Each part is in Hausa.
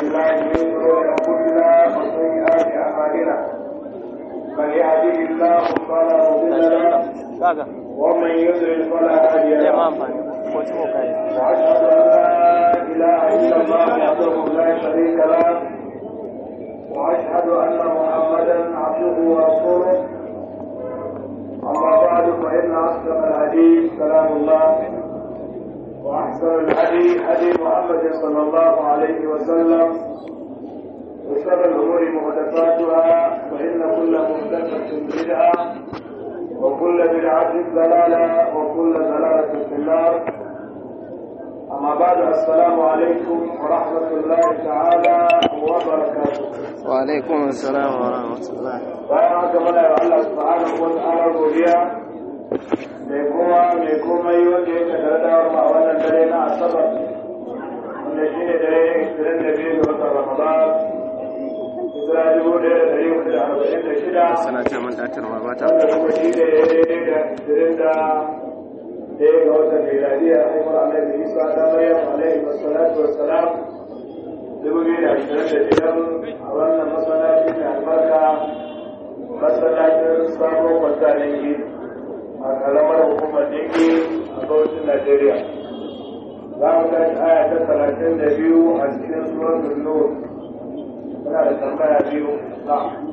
بالله من شرور انفسنا وسيئات اعمالنا من يهده الله فلا مضل له kaga ومن يضلل فلا هادي zai ma له amfani ko ci kai واشهد ان لا اله الا الله وحده لا شريك له واشهد ان محمدا عبده ورسوله اما بعد فان اصدق الحديث كلام الله واحسن الهدي هدي محمد صلى الله عليه وسلم وشر الامور محدثاتها فان كل محدثه بدعه وكل بدعه ضلاله وكل ضلاله في النار أما بعد السلام عليكم ورحمة الله تعالى وبركاته wa alaikum assalam wa rahmatullah bayan haka muna yi Allah subhanahu wa ta'ala godiya mai kuma mai komai wanda ya kaddara dawar ma a wannan dare na asabar wanda shi ne dare ishirin da biyu ga watan ramadan hijira dubu ɗaya da ɗari hudu da arba'in da shida sana ta man datarwa ba ta wanda kuma shi ne ya daidai da ishirin da ɗaya ga watan miladiya haifar annabi isa ta maryam alaihi wassalatu wassalam dubu biyu da ashirin da biyar a wannan masallaci mai albarka masallacin sabon kwanta dingi a karamar hukumar dingi a bautin najeriya za mu tashi aya ta talatin da biyu a cikin suratul nur muna da tambaya biyu na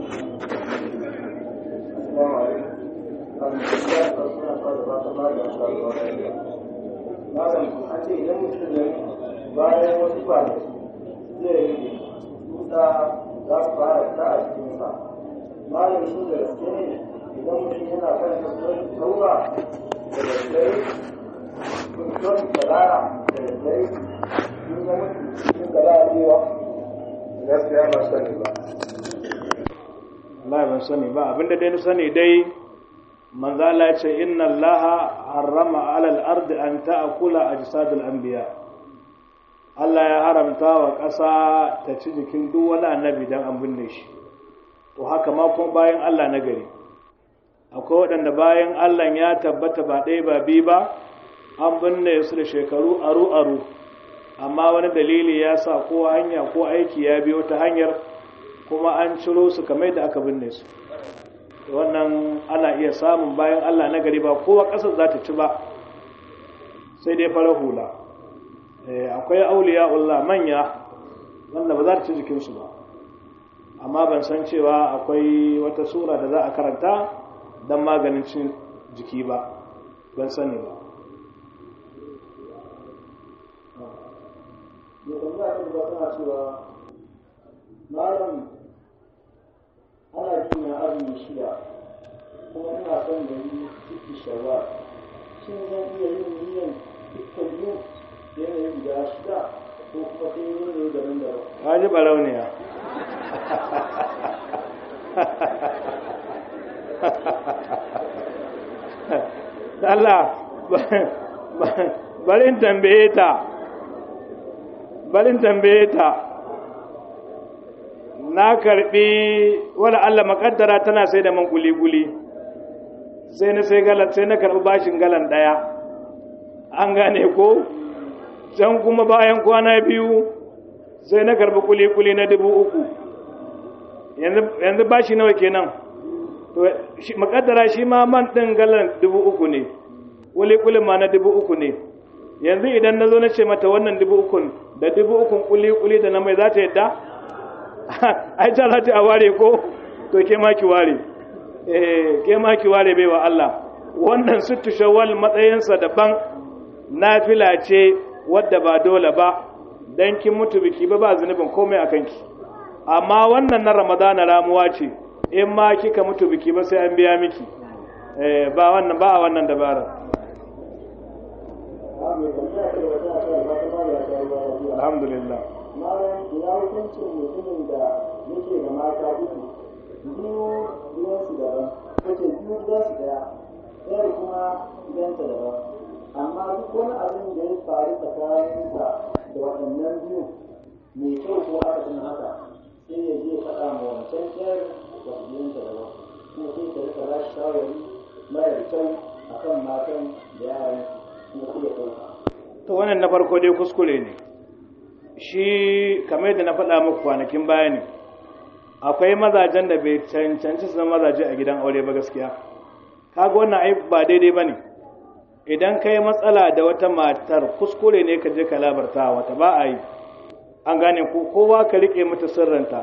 Malam, an ce idan mutum ya bayan wasu kwanaki zai yi tuta za su fara ta a cikinsa malam shi da gaske ne idan mutum yana kan kasuwar taura da daddare kasuwar talara da daddare sun ga mutum cikin da la'adewa gaskiya ba sani ba Allah ban sani ba abinda dai na sani dai manzo Allah ya ce inna Allah harrama alal ardi an ta'kula ajsadul anbiya Allah ya haramta wa ƙasa ta ci jikin duk wani annabi dan an binne shi to haka ma kuma bayan Allah na gari akwai waɗanda bayan Allah ya tabbata ba ɗaya ba biyu ba an binne su da shekaru aru aru amma wani dalili ya sa ko hanya ko aiki ya biyo ta hanyar kuma an ciro su kamar da aka binne su wannan ana iya samun bayan Allah na gari ba kowa ƙasar za ta ci ba sai dai fara hula akwai auliya Allah manya wanda ba za ta ci jikinsu ba amma ban san cewa akwai wata sura da za a karanta don maganin cin jiki ba ban sani ba mai tambaya ta gaba tana cewa malam ana jina azumi shida kuma ina son da yi ciki shawar shin zan iya yin niyan dukkan biyu yanayin guda shida ko kuma sai yin ne daban daban ka ji barauniya Allah barin tambaye ta barin tambaye ta na karbi wala Allah makaddara tana sai da man guli-guli sai na sai galan sai na karbi bashin galan daya an gane ko can kuma bayan kwana biyu sai na karbi kuli-kuli na dubu uku yanzu bashi nawa kenan to makaddara shi ma man din galan dubu uku ne kuli-kulin ma na dubu uku ne yanzu idan na zo na ce mata wannan dubu ukun da dubu ukun kuli-kuli da na mai za ta yadda ai ta za ta a ware ko to ke ma ki ware eh ke ma ki ware bai wa Allah wannan sittu shawwal matsayinsa daban nafila ce wadda ba dole ba dan kin mutu biki ba ba zunubin komai akan ki amma wannan na ramadana ramuwa ce in ma kika mutu biki ba sai an biya miki eh ba wannan ba a wannan dabara mai tambaya ta gaba tana cewa ba ta ba da ta ruwa lafiya alhamdulillah malam ina hukuncin mutumin da yake da mata uku biyu gidansu daban kace biyu gidansu daya ɗayar kuma gidanta daban amma duk wani abin da ya faru tsakaninsa da waɗannan biyu mai kyau ko aka tuna haka sai ya je faɗa ma wancan ɗayar da gidanta daban kuma sai ta rika ba shi shawari mara kyau akan matan da yaran kuma kuma ɗauka to wannan na farko dai kuskure ne shi kamar yadda na faɗa muku kwanakin baya ne akwai mazajen da bai cancanci su zama mazaje a gidan aure ba gaskiya kaga wannan ai ba daidai ba ne idan ka yi matsala da wata matar kuskure ne ka je ka labarta wata ba a yi an gane ko kowa ka riƙe mata sirranta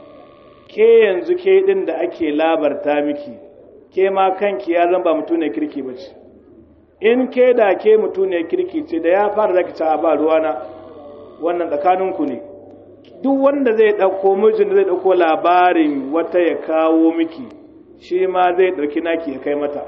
ke yanzu ke ɗin da ake labarta miki ke ma kanki ya zama mutu ne kirki ba ce in ke da ke mutu ne kirki ce da ya fara zaki ta ba ruwana wannan tsakaninku ne duk wanda zai ɗauko mijin da zai ɗauko labarin wata ya kawo miki shi ma zai ɗauki naki ya kai mata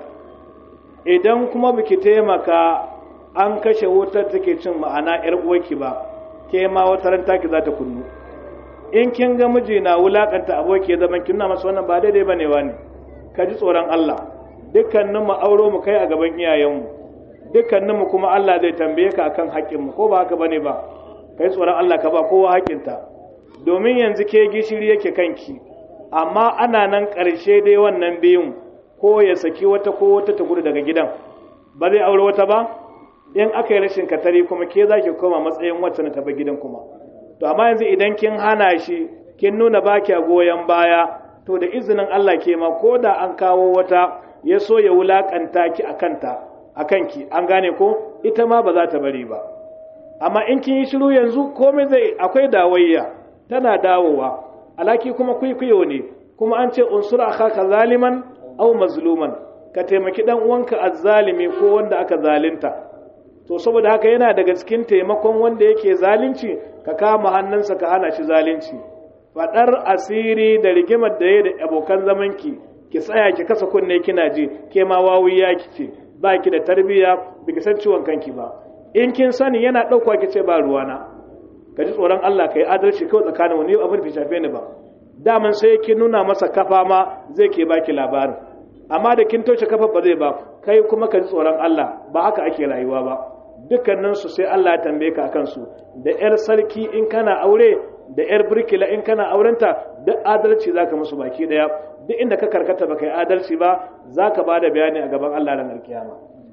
idan kuma biki taimaka an kashe wutar take cin ma'ana yar uwarki ba ke ma wata ran taki za ta kunnu in kin ga miji na wulakanta aboki ya zaman kin na masa wannan ba daidai bane wani ka ji tsoron Allah dukkanin mu auro mu kai a gaban iyayenmu dukkanin mu kuma Allah zai tambaye ka akan haƙƙin mu ko ba haka bane ba kai tsoron Allah ka ba kowa haƙƙinta domin yanzu ke gishiri yake kanki amma ana nan ƙarshe dai wannan biyun ko ya saki wata ko wata ta gudu daga gidan ba zai aure wata ba in aka yi rashin katari kuma ke za ki koma matsayin wacce na taɓa gidan kuma to amma yanzu idan kin hana shi kin nuna ba a goyon baya to da izinin Allah ke ma ko da an kawo wata ya so ya wulakanta ki a kanta a kanki an gane ko ita ma ba za ta bari ba amma in kin yi shiru yanzu komai zai akwai dawayya tana dawowa alaki kuma kwaikwayo ne kuma an ce unsur akhaka zaliman aw mazluman ka taimaki dan uwanka azzalimi ko wanda aka zalunta to saboda haka yana daga cikin taimakon wanda yake zalunci ka kama hannunsa ka hana shi zalunci fadar asiri da rigimar da ya da abokan zamanki ki tsaya ki kasa kunne kina ji ke ma wawiya kice ba ki da tarbiyya biki san ciwon kanki ba in kin sani yana ɗauka ki ce ba ruwana ka ji tsoron Allah ka yi adalci kawai tsakanin wani abin da shafe ni ba daman sai ki nuna masa kafa ma zai ke baki labarin amma da kin toshe kafa ba zai ba kai kuma ka ji tsoron Allah ba haka ake rayuwa ba dukkanin su sai Allah ya tambaye ka akan su da yar sarki in kana aure da yar birkila in kana aurenta duk adalci zaka musu baki daya duk inda ka karkata baka yi adalci ba zaka bada bayani a gaban Allah ranar kiyama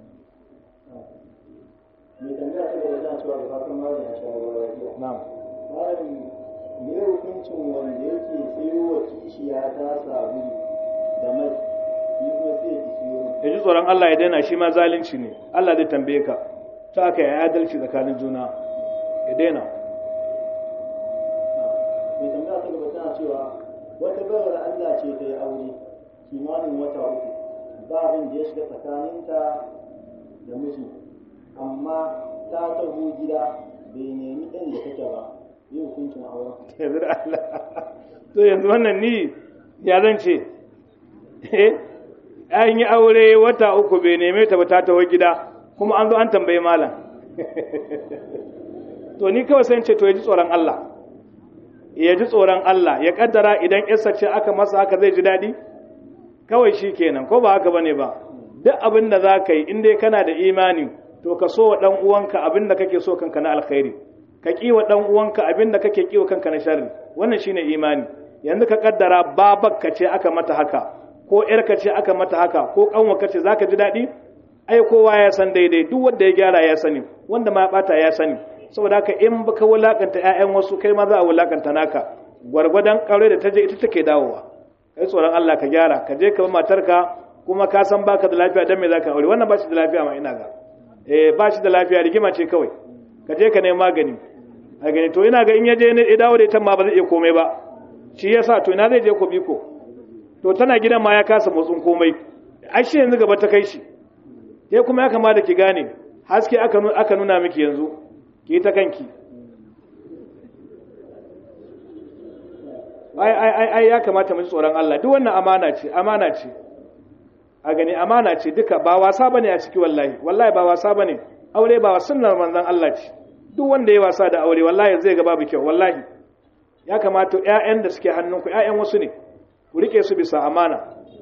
mai tambaya ta gaba tana cewa da fatan malam ya sha ruwa lafiya na'am malam me hukuncin wanda yake sayo wa kishiya ta sabulu da mai shi kuma sai ya ki siyo ya ji tsoron Allah ya daina shi ma zalunci ne Allah zai tambaye ka ta aka yi adalci tsakanin juna ya daina mai tambaya ta gaba tana cewa wata bayar Allah ce ta yi aure kimanin wata uku ba abin da ya shiga tsakaninta da miji amma ta taho gida bai nemi ɗan da take ba yi hukuncin auren yanzu da Allah to yanzu wannan ni ya zan ce eh an yi aure wata uku bai neme ta ba ta taho gida kuma an zo an tambaye malam to ni kawai sai in ce to ya ji tsoron Allah ya ji tsoron Allah ya kaddara idan yarsa ce aka masa haka zai ji daɗi kawai shi kenan ko ba haka bane ba duk abin da za ka yi in dai kana da imani to ka so wa ɗan uwanka abin da kake so kanka na alkhairi ka ƙi wa ɗan uwanka abin da kake ƙi wa kanka na sharri wannan shine imani yanzu ka kaddara babakka ce aka mata haka ko ƴarka ce aka mata haka ko ƙanwarka ce zaka ji daɗi ai kowa ya san daidai duk wanda ya gyara ya sani wanda ma ya bata ya sani saboda haka in baka wulakanta ƴaƴan wasu kai ma za a wulakanta naka gwargwadon ƙaure da ta je ita take dawowa kai tsoron Allah ka gyara ka je ka bi matarka kuma ka san baka da lafiya dan me zaka aure wannan ba shi da lafiya ma ina ga eh ba shi da lafiya rigima ce kawai ka je ka nemi magani a gani to ina ga in ya je ne ya dawo da ita ma ba zai iya komai ba shi yasa to ina zai je ko biko to tana gidan ma ya kasa motsin komai ai shi yanzu gaba ta kai shi ke kuma ya kamata ki gane haske aka aka nuna miki yanzu ki ta kanki ai ai ai ai ya kamata mu ji tsoron Allah duk wannan amana ce amana ce a gani amana ce duka ba wasa bane a ciki wallahi wallahi ba wasa bane aure ba sunnar manzon Allah ce duk wanda ya wasa da aure wallahi zai ga babu kyau wallahi ya kamata ƴaƴan da suke hannunku ƴaƴan wasu ne ku rike su bisa amana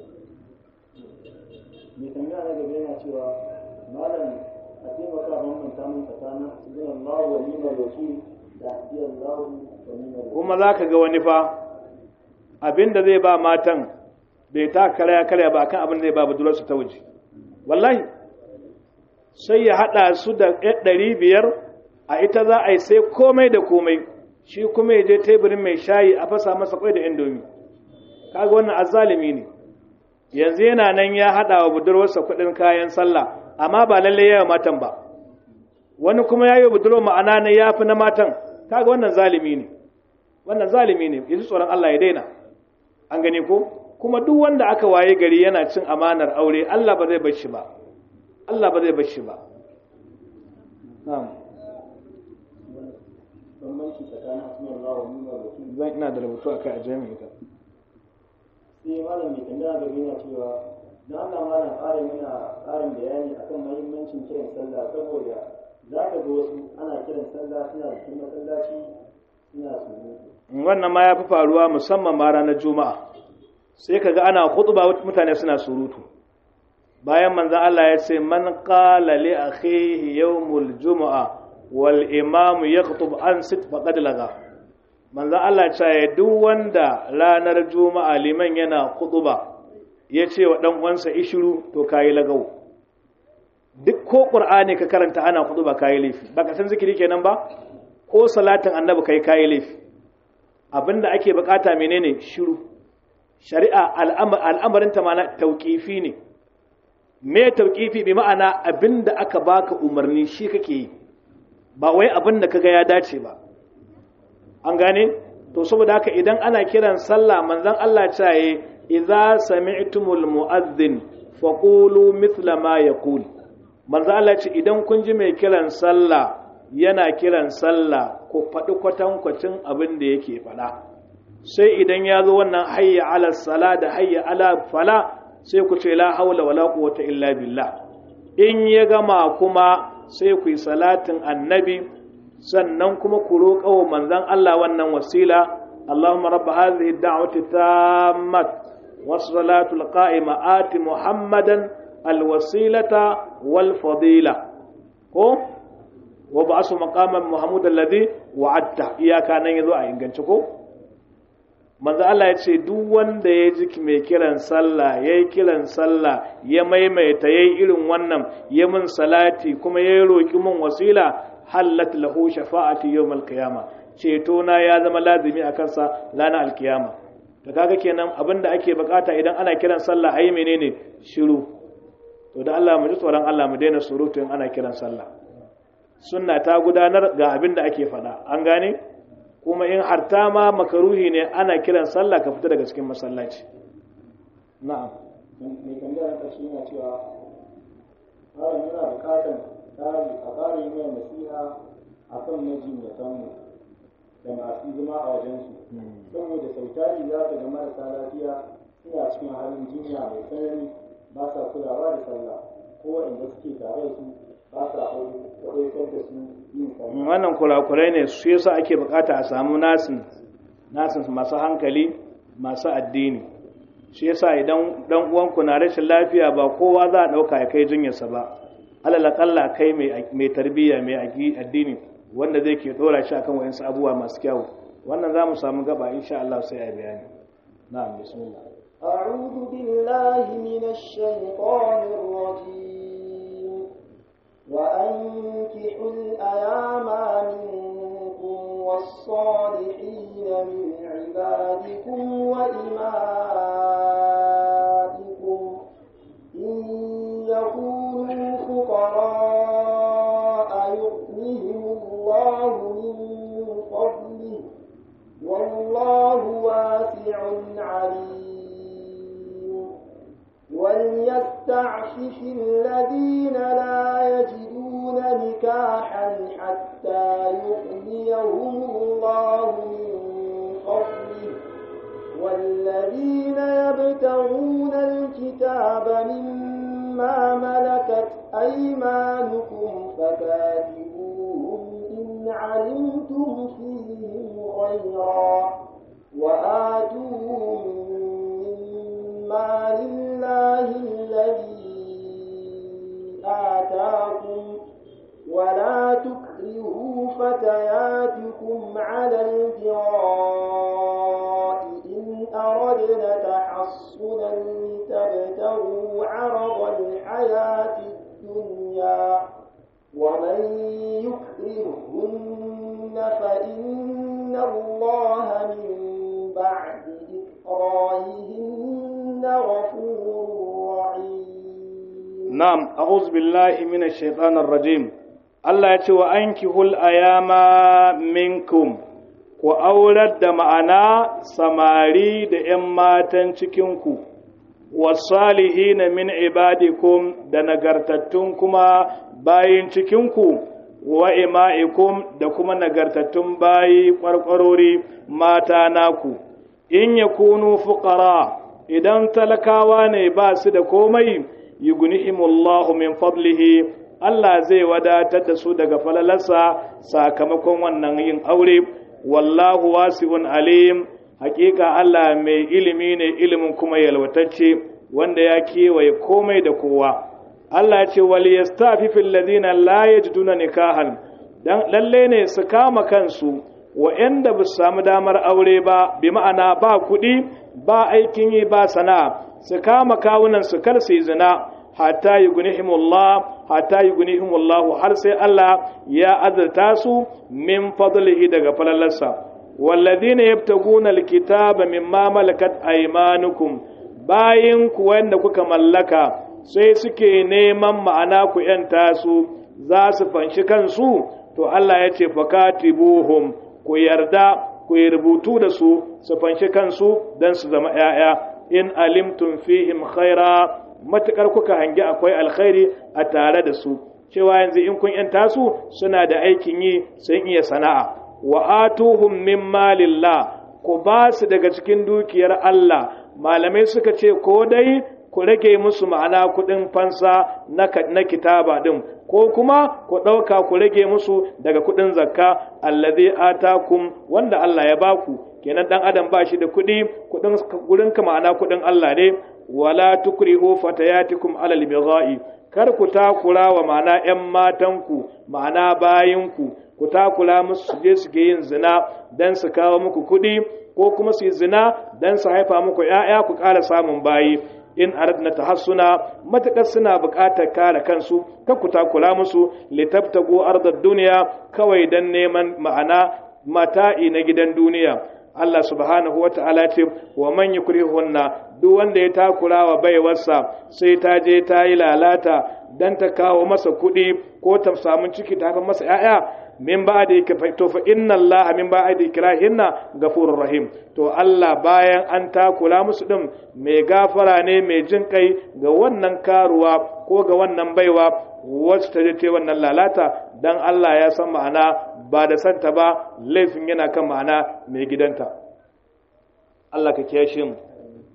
mai tambaya na gaba yana cewa malam a taimaka bambanta min tsakanin hasbun Allah wa ni'mal wakil da hasbi Allah wa ni'mal wakil kuma za ka ga wani fa abin da zai ba matan bai ta karya karya ba akan abin da zai ba budurarsu ta waje wallahi sai ya haɗa su da ɗari biyar a ita za a yi sai komai da komai shi kuma ya je teburin mai shayi a fasa masa kwai da indomi kaga wannan azzalimi ne yanzu yana nan ya haɗa wa budurwarsa kuɗin kayan sallah amma ba lallai yawa matan ba wani kuma ya yi budurwa ma'ana na ya fi na matan kaga wannan zalimi ne wannan zalimi ne yanzu tsoron Allah ya daina an gane ko kuma duk wanda aka waye gari yana cin amanar aure Allah ba zai bar shi ba Allah ba zai bar shi ba na'am bambanci tsakanin asmar Allah wa nuna wakil zan ina da rubutu akai a jami'a ita sai malam mai tambaya gaba yana cewa na Allah malam ƙarin yana ƙarin bayani akan mahimmancin kiran sallah saboda za ka ga wasu ana kiran sallah suna cikin masallaci suna surutu wannan ma ya fi faruwa musamman ma ranar juma'a sai ka ga ana khutba mutane suna surutu bayan manzan Allah ya ce man qala li akhihi yawmul jumu'a wal imam yakhutub an sit faqad laga manzan Allah ya ce duk wanda ranar juma'a liman yana khutba ya ce wa dan uwansa ishiru to kayi lagau duk ko qur'ani ka karanta ana khutba kayi laifi baka san zikiri kenan ba ko salatin annabi kai kayi laifi abinda ake bukata menene shiru shari'a al'amarin ta mana tauƙifi ne me tauƙifi bi ma'ana abinda aka baka umarni shi kake yi ba wai abinda kaga ya dace ba an gane to saboda haka idan ana kiran sallah manzon Allah ya ce idza sami'tumul mu'adhdhin faqulu mithla ma yaqul manzon Allah ce idan kun ji mai kiran sallah yana kiran sallah ko faɗi kwatankwacin abin da yake faɗa sai idan ya zo wannan hayya ala sala da hayya ala fala sai ku ce la haula wala quwwata illa billah in ya gama kuma sai ku yi salatin annabi sannan kuma ku roƙa wa manzon Allah wannan wasila اللهم رب هذه الدعوة التامة والصلاة القائمة آت محمدا الوسيلة والفضيلة ko wa ba su maqaman muhammad alladhi wa'adta iyaka nan yazo a ingance ko manzo Allah ya ce duk wanda ya ji mai kiran sallah yayi kiran sallah ya maimaita yayi irin wannan ya mun salati kuma ya roki mun wasila hallat lahu shafa'ati yawmal qiyama ceto na ya zama lazimi a kansa ranar alkiyama to kaga kenan abinda ake bukata idan ana kiran sallah ayi menene shiru to da Allah mu ji tsoron Allah mu daina surutu in ana kiran sallah sunna ta gudanar ga abin da ake faɗa an gane kuma in harta ma makaruhi ne ana kiran sallah ka fita daga cikin masallaci na'am mai tambaya ta shi yana cewa malam yana bukatar tsari a ƙarin yin nasiha a kan majinyatanmu da masu zama a wajensu saboda sautari za ka ga marasa lafiya suna cikin halin jinya mai tsanani ba sa kulawa da sallah ko waɗanda suke tare da su ba sa kwaikwatar da su yin sallah wannan kurakurai ne su yasa ake bukata a samu nasin nasin masu hankali masu addini shi yasa idan dan uwanku na rashin lafiya ba kowa za a dauka ya kai jinyarsa ba alal akalla kai mai tarbiyya mai addini wanda zai ke dora shi akan wayansu abubuwa masu kyau wannan za mu samu gaba insha Allah sai a bayani na'am bismillah أعوذ بالله من الشيطان الرجيم وأنكحوا الأيام منكم والصالحين من عبادكم وإمائكم إن يكونوا فقراء يغنهم الله من فضله والله واسع عليم وليستعفف الذين لا يجدون نكاحا حتى يغنيهم الله من فضله والذين يبتغون الكتاب مما ملكت أيمانكم فكاتبوهم إن علمتم فيهم خيرا وآتوهم مما لله الذي آتاكم ولا تكرهوا فتياتكم على البغاء إن أردنا تحصنا لتبتغوا عرض الحياة الدنيا ومن يكرهن فإن إن الله من بعد إكراههن غفور رحيم na'am a'udhu billahi minash shaitanir rajim Allah ya ce wa ankihul ayama minkum ku aurar da ma'ana samari da 'yan matan cikinku wasalihina min ibadikum da nagartattun kuma bayin cikinku wa ima'ikum da kuma nagartattun bayi kwarkwarori mata naku in yakunu fuqara idan talakawa ne ba su da komai yughnihimullahu min fadlihi Allah zai wadatar da su daga falalarsa sakamakon wannan yin aure wallahu wasi'un alim hakika Allah mai ilimi ne ilimin kuma yalwatacce wanda ya kewaye komai da kowa Allah ya ce wal yastafifil ladina la yajiduna nikahan dan lalle ne su kama kansu wa'anda ba su samu damar aure ba bi ma'ana ba kuɗi ba aikin yi ba sana'a su kama kawunan su kar su yi zina hatta yughnihimullah hatta yughnihimullah har sai Allah ya azurta su min fadlihi daga falalarsa walladhina yabtaguna alkitaba mimma malakat aymanukum bayin ku wanda kuka mallaka sai suke neman ma'ana ku yanta su za su fanshi kansu to Allah ya ce fakatibuhum ku yarda ku yi rubutu da su su fanshi kansu don su zama ‘ya'ya in alimtum fihim khaira matuƙar kuka hangi akwai alkhairi a tare da su cewa yanzu in kun ‘yanta su suna da aikin yi sun iya sana'a wa atuhum min malillah ku ba su daga cikin dukiyar Allah malamai suka ce ko dai ku rage musu ma'ana kuɗin fansa na kitaba ɗin ko kuma ku ɗauka ku rage musu daga kuɗin zakka allazi atakum wanda Allah ya baku kenan dan adam ba shi da kuɗi kuɗin gurin ka ma'ana kuɗin Allah ne wala tukrihu fatayatikum alal bigha'i kar ku takura wa ma'ana ƴan matanku ma'ana bayinku ku takura musu su je su ke yin zina dan su kawo muku kuɗi ko kuma su yi zina dan su haifa muku ƴaƴa ku ƙara samun bayi in aradna tahassuna matakar suna buƙatar kare kansu ka ku takura musu litabtagu ardad duniya kawai dan neman ma'ana mata'i na gidan duniya Allah subhanahu wa ta'ala ce wa man yukrihunna duk wanda ya takura wa baiwarsa sai ta je ta yi lalata dan ta kawo masa kuɗi ko ta samu ciki ta haifar masa ‘ya'ya min ba da yake to fa inna Allah min ba da ikrahinna gafurur rahim to Allah bayan an takula musu din mai gafara ne mai jin kai ga wannan karuwa ko ga wannan baiwa wacce ta je wannan lalata dan Allah ya san ma'ana ba da santa ba laifin yana kan ma'ana mai gidanta Allah ka kiyashe mu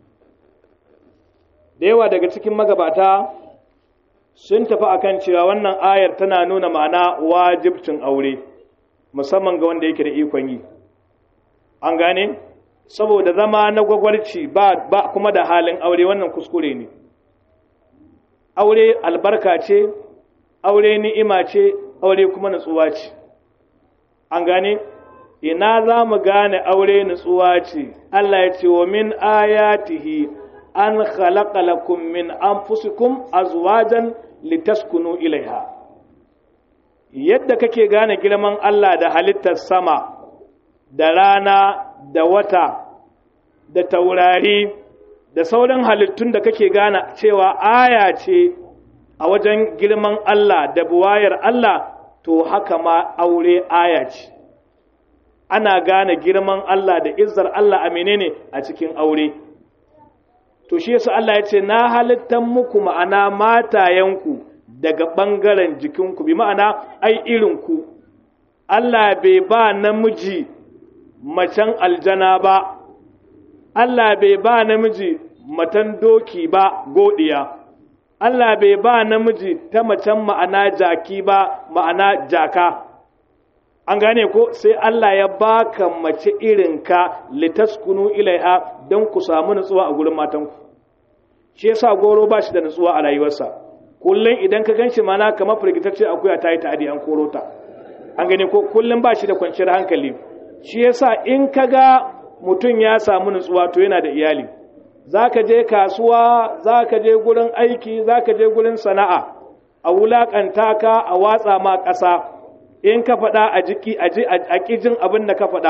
da yawa daga cikin magabata sun tafi akan cewa wannan ayar tana nuna ma'ana wajibcin aure musamman ga wanda yake da ikon yi an gane saboda zama na gwagwarci ba, ba kuma da halin aure wannan kuskure ne aure albarka ce aure ni'ima ce aure kuma nutsuwa ce an gane ina za mu gane aure nutsuwa ce Allah ya ce wa min ayatihi an khalaqa lakum min anfusikum azwajan litaskunu ilaiha yadda kake gane girman Allah da halittar sama da rana da wata da taurari da sauran halittun da kake gane cewa aya ce a wajen girman Allah da buwayar Allah to haka ma aure aya ce ana gane girman Allah da izzar Allah a menene a cikin aure to shi yasa Allah ya ce na halittan muku ma'ana matayenku daga ɓangaren jikinku bi ma'ana ai irinku Allah bai ba namiji macen aljana ba Allah bai ba namiji matan doki ba godiya Allah bai ba namiji ta macen ma'ana jaki ba ma'ana jaka an gane ko sai Allah ya baka mace irinka litaskunu ilaiha don ku samu nutsuwa a gurin matanku shi yasa goro ba shi da nutsuwa a rayuwarsa kullum idan ka ganshi mana kamar firgitacce akuya ta yi ta'adi an koro ta an gane ko kullum ba shi da kwanciyar hankali shi yasa in ka ga mutum ya samu nutsuwa to yana da iyali za ka je kasuwa za ka je gurin aiki za ka je gurin sana'a a wulaƙanta ka a watsa ma ƙasa in ka faɗa a jiki a ƙijin abin da ka faɗa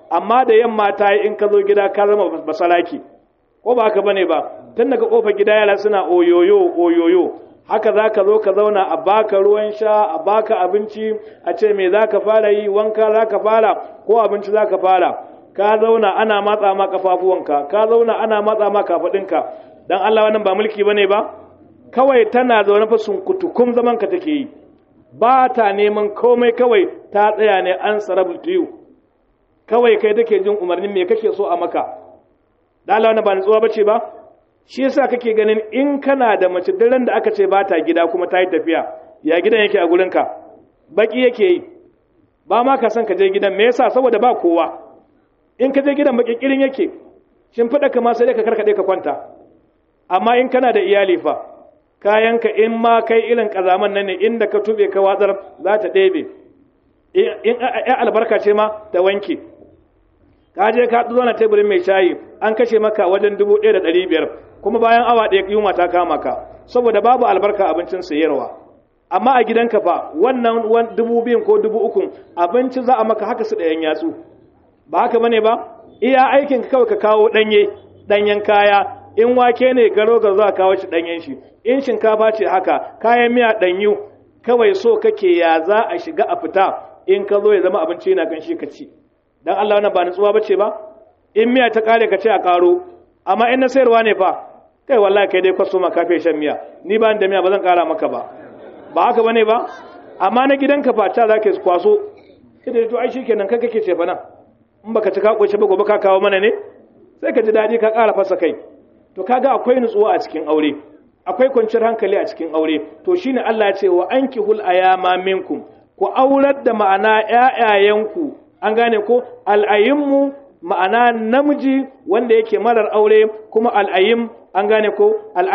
amma da yamma ta yi in ka zo gida ka zama basalaki ko ba haka bane ba tun daga kofar gida yara suna oyoyo oyoyo haka za ka zo ka zauna a baka ruwan sha a baka abinci a ce me za ka fara yi wanka za ka fara ko abinci za ka fara ka zauna ana matsa ma kafafuwanka ka zauna ana matsa ma kafaɗinka dan Allah wannan ba mulki bane ba kawai tana zaune fa sunkutukum zaman ka take yi ba ta neman komai kawai ta tsaya ne an sarabu to you kawai kai take jin umarnin me kake so a maka da Allah wannan ba nutsuwa bace ba shi yasa kake ganin in kana da mace daren da aka ce ba ta gida kuma ta yi tafiya ya gidan yake a gurinka baki yake yi ba ma ka san ka je gidan me yasa saboda ba kowa in ka je gidan baki kirin yake shin fada kama sai ka karkade ka kwanta amma in kana da iyali fa kayanka in ma kai irin kazaman nan ne inda ka tube ka watsar za ta ɗebe in ya albarka ce ma ta wanke ka je ka zo na teburin mai shayi an kashe maka wajen dubu ɗaya da ɗari biyar kuma bayan awa ɗaya yunwa ta kama ka saboda babu albarka abincin sayarwa amma a gidanka fa wannan dubu biyun ko dubu ukun abinci za a maka haka su ɗayan yatsu ba haka bane ba iya aikin kawai ka kawo ɗanye ɗanyen kaya in wake ne garo ga za a kawo shi ɗanyen shi in shinkafa ce haka kayan miya ɗanyu kawai so kake ya za a shiga a fita in ka zo ya zama abinci yana kan shi ka ci dan Allah wannan ba nutsuwa bace ba in miya ta kare ka ce a karo amma in na sayarwa ne fa kai wallahi kai dai kwaso ma kafe shan miya ni ba da miya ba zan kara maka ba ba haka bane ba amma na gidanka fa ta zaka kwaso sai da to ai shikenan kai kake ce fa nan in baka ci ka koshi ba gobe ka kawo mana ne sai ka ji dadi ka kara fasa kai to kaga akwai nutsuwa a cikin aure akwai kwanciyar hankali a cikin aure to shine Allah ya ce wa ankihul ayama minkum ku aurar da ma'ana ƴaƴayenku an gane ko al'ayimmu ma'ana namiji wanda yake marar aure kuma al'ayim an gane ko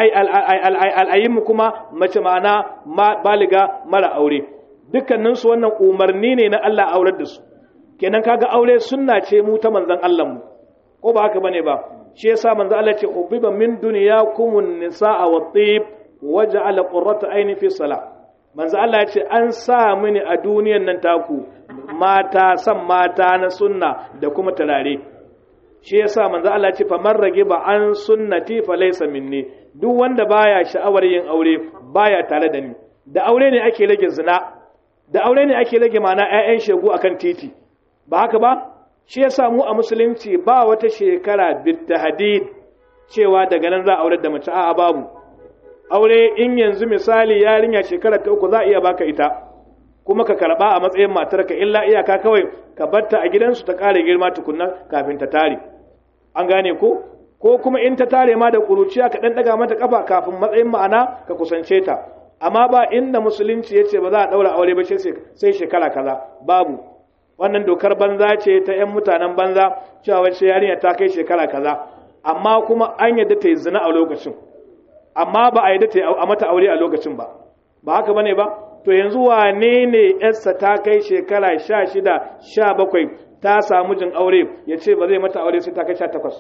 al'ayimmu kuma mace ma'ana baliga mara aure dukkaninsu wannan umarni ne na Allah aurar da su kenan kaga aure sunna ce mu ta manzon Allah mu ko ba haka bane ba shi yasa manzon Allah ce ubiba min dunyakumun nisaa wa tib waja'ala qurrata ayni fi salah manzo Allah ya ce an sa mini a duniyan nan taku mata san mata na sunna da kuma turare shi yasa manzo Allah ya ce fa man ba an sunnati fa laysa minni duk wanda baya sha'awar yin aure baya tare da ni da aure ne ake rage zina da aure ne ake rage mana ƴaƴan shegu akan titi ba haka ba shi yasa mu a musulunci ba wata shekara bitahdid cewa daga nan za a aurar da mace a'a babu aure in yanzu misali yarinya shekara ta uku za a iya baka ita kuma ka karba a matsayin matarka illa iyaka kawai ka batta a gidansu ta ƙara girma tukunna kafin ta tare an gane ko ko kuma in ta tare ma da ƙuruciya ka ɗan ɗaga mata ƙafa kafin matsayin ma'ana ka kusance ta amma ba inda musulunci ya ce ba za a ɗaura aure ba sai shekara kaza babu wannan dokar banza ce ta 'yan mutanen banza cewa wacce yarinya ta kai shekara kaza amma kuma an yadda ta yi zina a lokacin amma ba a yadda ta yi a mata aure a lokacin ba ba haka bane ba to yanzu wane ne yarsa ta kai shekara sha shida sha bakwai ta samu jin aure ya ce ba zai mata aure sai ta kai sha takwas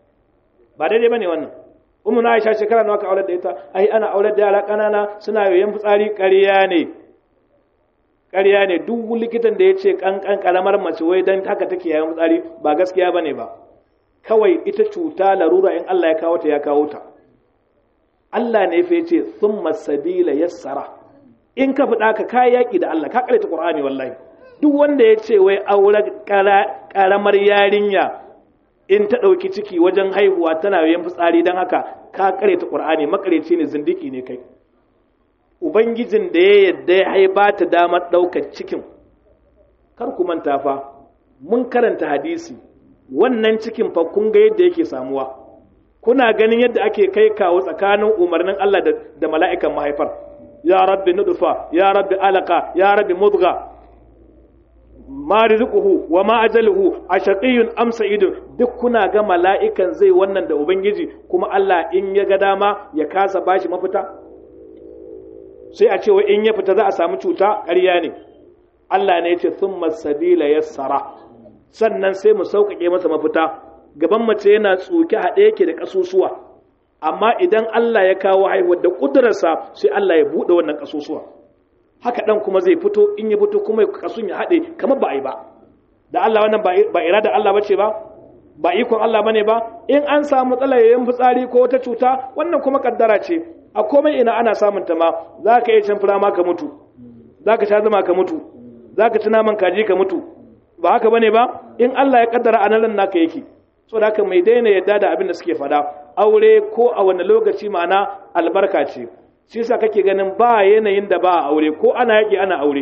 ba daidai ba ne wannan umu na aisha shekara nawa ka aure da ita ai ana aure da yara ƙanana suna yoyon fitsari ƙarya ne ƙarya ne duk likitan da ya ce ƙanƙan ƙaramar mace wai dan haka take yayin fitsari ba gaskiya bane ba kawai ita cuta larura in Allah ya kawo ta ya kawo ta Allah ne fa yace thumma sabila yassara in ka fada ka kai yaki da Allah ka ta Qur'ani wallahi duk wanda ya ce wai aure karamar yarinya in ta dauki ciki wajen haihuwa tana yayin fitsari dan haka ka ta Qur'ani makareci ne zindiki ne kai ubangijin da ya yadda ya haiba ta damar daukar cikin kar ku manta fa mun karanta hadisi wannan cikin fa kun ga yadda yake samuwa kuna ganin yadda ake kai kawo tsakanin umarnin Allah da mala'ikan mahaifar ya rabbi nudfa ya rabbi alaka ya rabbi mudga ma rizquhu wa ma ajaluhu ashaqiyyun am sa'idun duk kuna ga mala'ikan zai wannan da ubangiji kuma Allah in ya ga dama ya kasa bashi mafita sai a ce wa in ya fita za a samu cuta ƙarya ne Allah ne ya ce thumma sabila yassara sannan sai mu sauƙaƙe masa mafita gaban mace yana tsoke haɗe yake da ƙasusuwa amma idan Allah ya kawo haihuwar da ƙudurarsa sai Allah ya buɗe wannan ƙasusuwa haka ɗan kuma zai fito in ya fito kuma ƙasun ya haɗe kamar ba a yi ba da Allah wannan ba irada Allah bace ba ba ikon Allah bane ba in an samu matsalar yayin fitsari ko wata cuta wannan kuma kaddara ce a komai ina ana samun ta ma zaka iya cin fura ma ka mutu zaka sha zama ka mutu zaka ci naman kaji ka mutu ba haka bane ba in Allah ya kaddara anan naka yake so da haka mai daina yadda da abin da suke fada aure ko a wani lokaci ma'ana albarka ce shi yasa kake ganin ba yanayin da ba a aure ko ana yaki ana aure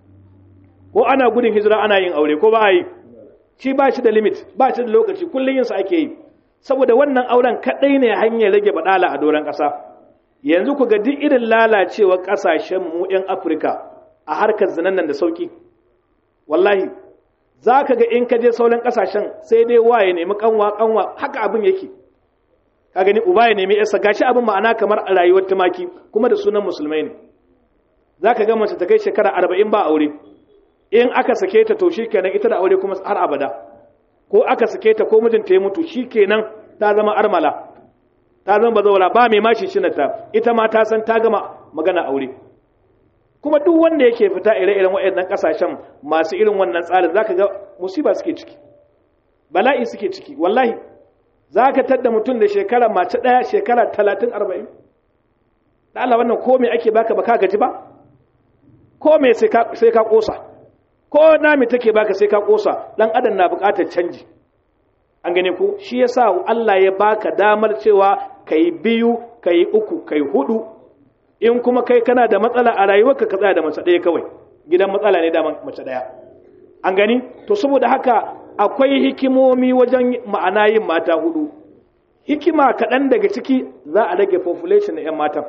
ko ana gudun hijira ana yin aure ko ba a yi shi ba shi da limit ba shi da lokaci kullum yin sa ake yi saboda wannan auren kadai ne hanyar rage badala a doron kasa yanzu ku ga duk irin lalacewar kasashen mu yan Afirka a harkar zinan nan da sauki wallahi za ka ga in ka je sauran kasashen sai dai wa ya nemi kanwa kanwa haka abin yake ka gani uba ya nemi yarsa gashi abin ma'ana kamar a rayuwar tumaki kuma da sunan musulmai ne za ka ga mace ta kai shekara arba'in ba aure in aka sake ta to shikenan ita da aure kuma har abada ko aka sake ta ko mijinta ya mutu shikenan ta zama armala ta zama bazawara ba mai mashi shinata ita ma ta san ta gama magana aure kuma duk wanda yake fita ire-iren waɗannan ƙasashen masu irin wannan tsarin zaka ga musiba suke ciki bala'i suke ciki wallahi zaka tadda mutum da shekara mace ɗaya shekara talatin arba'in da Allah wannan ko me ake baka baka gaji ba ko me sai ka ƙosa ko nami take baka sai ka ƙosa ɗan adam na buƙatar canji an gane ko shi yasa Allah ya baka damar cewa kai biyu kai uku kai hudu in kuma kai kana da matsala a rayuwarka ka tsaya da mace ɗaya kawai gidan matsala ne da mace ɗaya an gani to saboda haka akwai hikimomi wajen ma'ana yin mata hudu hikima kaɗan daga ciki za a rage population na 'yan matan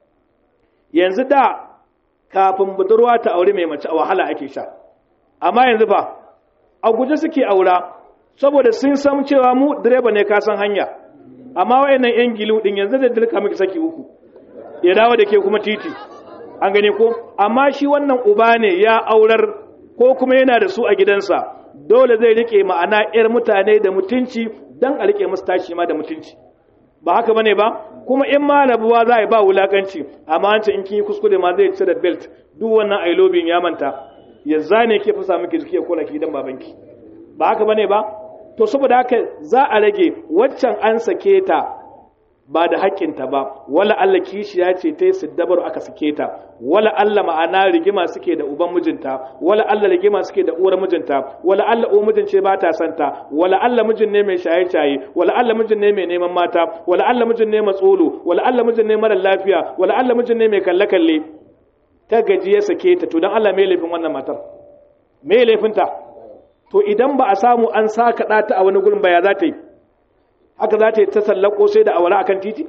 yanzu da kafin budurwa ta aure mai mace a wahala ake sha amma yanzu fa a guje suke aura saboda sun san cewa mu direba ne ka san hanya amma wayannan 'yan gilu din yanzu da dilka miki saki uku ya dawo da ke kuma titi an gane ko amma shi wannan uba ne ya aurar ko kuma yana da su a gidansa dole zai rike ma'ana yar mutane da mutunci dan a rike musu tashi ma da mutunci ba haka bane ba kuma in ma rabuwa za a ba wulakanci amma an ce in kin yi kuskure ma zai cire belt duk wannan ailobin ya manta ya zane ke fasa miki jiki ya kula ki dan babanki ba haka bane ba to saboda haka za a rage waccan an sake ta ba da haƙƙinta ba wala Allah kishiya ce ta yi siddabar aka sake ta wala Allah ma'ana rigima suke da uban mijinta wala Allah rigima suke da uwar mijinta wala Allah uwar mijin ce ba ta santa wala Allah mijin ne mai shaye-shaye wala Allah mijin ne mai neman mata wala Allah mijin ne matsolo wala Allah mijin ne mara lafiya wala Allah mijin ne mai kalle-kalle ta gaji ya sake ta to dan Allah mai laifin wannan matar mai laifinta to idan ba a samu an saka ta a wani gurin ba ya za ta yi haka za ta yi ta sallako sai da awara akan titi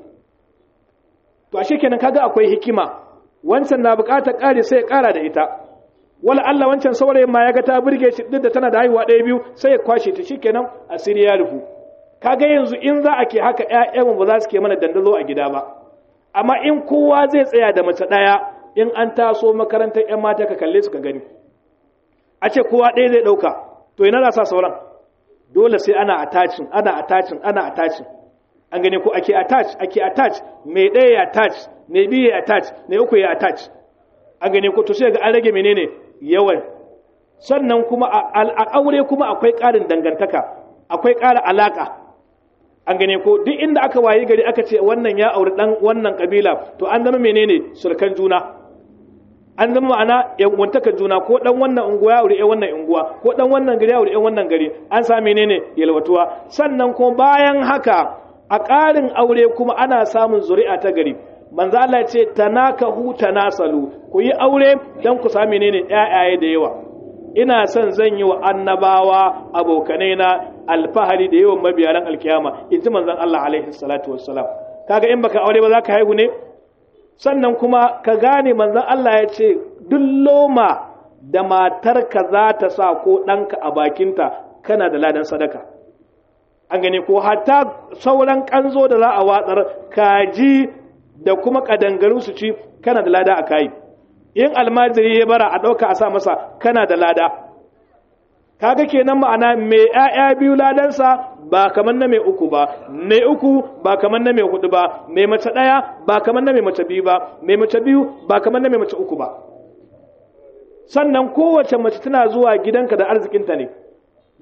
to ashe kenan kaga akwai hikima wancan na bukatar kare sai ya kara da ita wala Allah wancan saurayin ma ya ga ta burge shi duk da tana da haihuwa ɗaya biyu sai ya kwashe ta shikenan asiri ya rufu kaga yanzu in za a ke haka ƴaƴanmu ba za su ke mana dandazo a gida ba amma in kowa zai tsaya da mace ɗaya in an taso makarantar ƴan mata ka kalle su ka gani a ce kowa ɗaya zai ɗauka to ina za sa sauran dole sai ana attaching ana attaching ana attaching an gane ko ake attach ake attach mai ɗaya ya attach mai biyu ya attach mai uku ya attach an gane ko to sai ga an rage menene yawan sannan kuma a aure kuma akwai ƙarin dangantaka akwai ƙara alaka an gane ko duk inda aka wayi gari aka ce wannan ya auri dan wannan kabila to an zama menene surkan juna an zama ma'ana yanwantaka juna ko dan wannan unguwa ya aure wannan unguwa ko dan wannan gari ya aure wannan gari an sa menene yalwatuwa sannan kuma bayan haka a ƙarin aure kuma ana samun zuri'a ta gari manzo Allah ya ce tanakahu tanasalu ku yi aure dan ku sami menene ƴaƴaye da yawa ina son zan yi wa annabawa abokanai na alfahari da yawan mabiyaran alkiyama in ji manzon Allah alaihi salatu wassalam kaga in baka aure ba za ka haihu ne sannan kuma ka gane manzon Allah ya ce duk loma da matarka za ta sa ko ɗanka a bakinta kana da ladan sadaka an gane ko hatta sauran kanzo da za a watsar kaji da kuma kadangaru su ci kana da lada a kayi in almajiri ya bara a ɗauka a sa masa kana da lada kaga kenan ma'ana mai ‘ya'ya biyu ladansa ba kamar na mai uku ba mai uku ba kamar na mai hudu ba mai mace ɗaya ba kamar na mai mace biyu ba mai mace biyu ba kamar na mai mace uku ba sannan kowace mace tana zuwa gidanka da arzikinta ne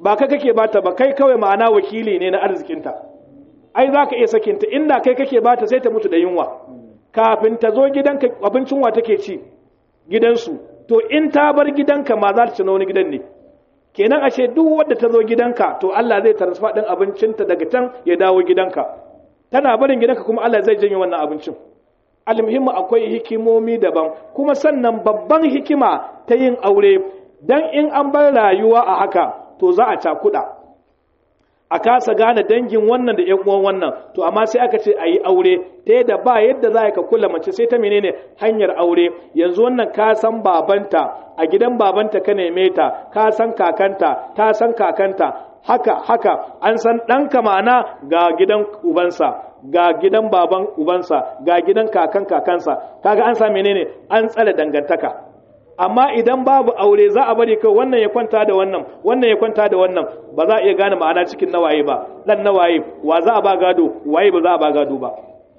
ba kai kake bata ba kai kawai ma'ana wakili ne na arzikinta ai za ka iya sakinta inda kai kake bata sai ta mutu da yunwa kafin ta zo gidanka abincin wa take ci gidansu to in ta bar gidanka ma za ta ci na wani gidan ne kenan ashe duk wadda ta zo gidanka to Allah zai transfer din abincinta daga can ya dawo gidanka tana barin gidanka kuma Allah zai janye wannan abincin almuhimmu akwai hikimomi daban kuma sannan babban hikima ta yin aure dan in an bar rayuwa a haka to za a cakuɗa a kasa gane dangin wannan da 'yan uwan wannan to amma sai aka ce a yi aure ta yadda ba yadda za ka kula mace sai ta menene hanyar aure yanzu wannan ka san babanta a gidan babanta ka neme ta ka san kakanta ta san kakanta haka haka an san ɗanka ma'ana ga gidan ubansa ga gidan baban ubansa ga gidan kakan kakansa kaga an sa menene an tsare dangantaka amma idan babu aure za a bari kai wannan ya kwanta da wannan wannan ya kwanta da wannan ba za a iya gane ma'ana cikin nawaye ba dan nawaye wa za a ba gado waye ba za a ba gado ba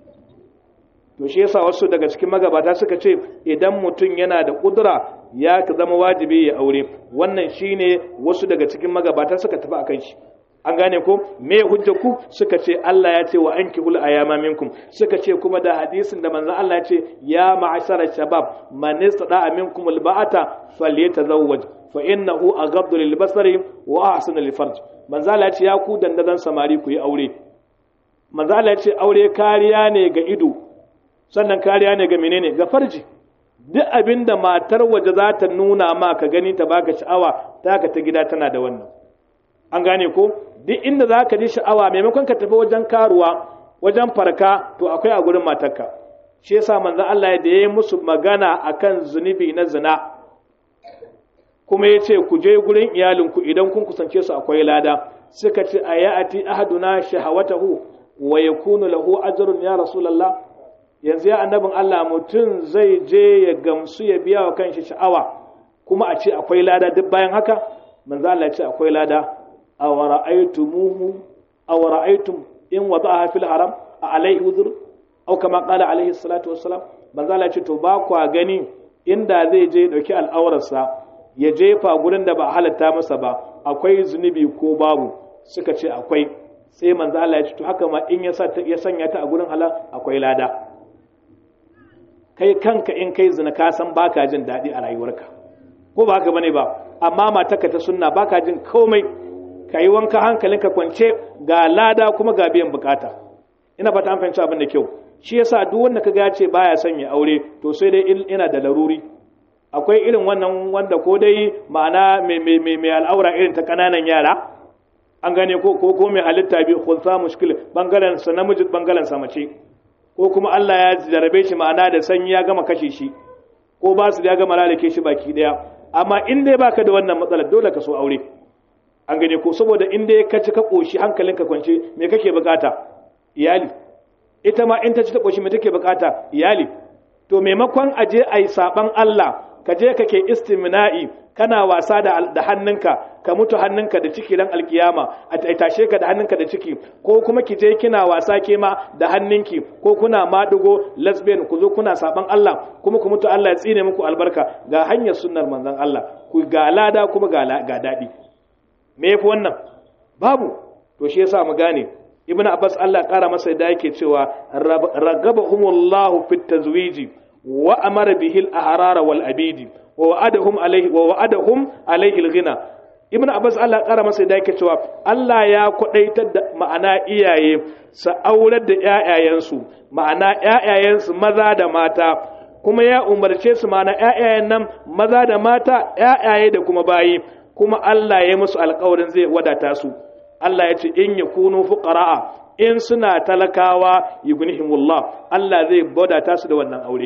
to shi yasa wasu daga cikin magabata suka ce idan mutum yana da kudura ya zama wajibi ya aure wannan shine wasu daga cikin magabata suka tafi akan shi an gane ko me hujja ku suka ce Allah ya ce wa ankihul ayama minkum suka ce kuma da hadisin da manzon Allah ya ce ya ma'ashara shabab man istada minkum alba'ata falyatazawwaj fa innahu aghaddu lil basari wa ahsanu lil farj manzon Allah ya ce ya ku dandazan samari ku yi aure manzon Allah ya ce aure kariya ne ga ido sannan kariya ne ga menene ga farji duk abinda matar waje za ta nuna ma ka gani ta baka sha'awa taka ta gida tana da wannan an gane ko duk inda za ka ji sha'awa maimakon ka tafi wajen karuwa wajen farka to akwai a gurin matarka shi yasa manzon Allah da ya yi musu magana akan zunubi na zina kuma ya ce ku je gurin iyalinku idan kun kusance su akwai lada suka ce a ya'ati ahaduna shahawatahu wa yakunu lahu ajrun ya rasulullah yanzu ya annabin Allah mutum zai je ya gamsu ya biya wa kanshi sha'awa kuma a ce akwai lada duk bayan haka manzo Allah ya ce akwai lada aw ra'aytumuhu aw ra'aytum in wada'aha fil haram a alaihi wuzur aw kama qala alaihi salatu wassalam manzo Allah ya ce to ba kwa gani inda zai je dauki al'aurarsa ya jefa gurin da ba halatta masa ba akwai zunubi ko babu suka ce akwai sai manzo Allah ya ce to haka ma in ya sanya ta a gurin halal akwai lada kai kanka in kai zina ka san baka jin daɗi a rayuwarka ko ba haka bane ba amma matarka ta sunna baka jin komai ka yi wanka hankalinka kwance ga lada kuma ga biyan bukata ina fata an fahimci abin da kyau shi yasa duk wanda ka ga ce baya son ya aure to sai dai ina da laruri akwai irin wannan wanda ko dai ma'ana mai al'aura irin ta kananan yara an gane ko ko ko mai halitta bi khulsa mushkil bangaren sa namiji bangaren sa mace ko kuma Allah ya jarabe shi ma'ana da sanyi ya gama kashe shi ko ba su ya gama lalake shi baki daya amma in dai baka da wannan matsalar dole ka so aure an gane ko saboda in dai ka ci ka koshi hankalinka kwance me kake bukata iyali ita ma in ta ci ta koshi me take bukata iyali to maimakon aje ayi saban Allah ka je kake istimna'i kana wasa da, da hannunka ka mutu hannunka da ciki ran alkiyama a tashe ka da hannunka da ciki ko kuma ki je kina wasa ke ma da hannunki ko kuna madugo lesbian ku zo kuna saban Allah kuma ku mutu Allah ya tsine muku albarka ga hanyar sunnar manzon Allah ku ga lada kuma ga ga dadi me yafi wannan babu to shi yasa mu gane ibnu abbas Allah kara masa da yake cewa ragabahumullahu fit tazwiji wa amara bihi al-ahrara wal abidi wa wa'adahum alayhi wa wa'adahum alayhi al-ghina ibn abbas Allah kara masa da yake cewa Allah ya kwadaitar da ma'ana iyaye su aurar da ƴaƴayensu ma'ana ƴaƴayensu maza da mata kuma ya umarce su ma'ana ƴaƴayen nan maza da mata ƴaƴaye da kuma bayi kuma Allah ya musu alƙawarin zai wadata su Allah ya ce in yakunu fuqara'a in suna talakawa yughnihimullah Allah zai wadata su da wannan aure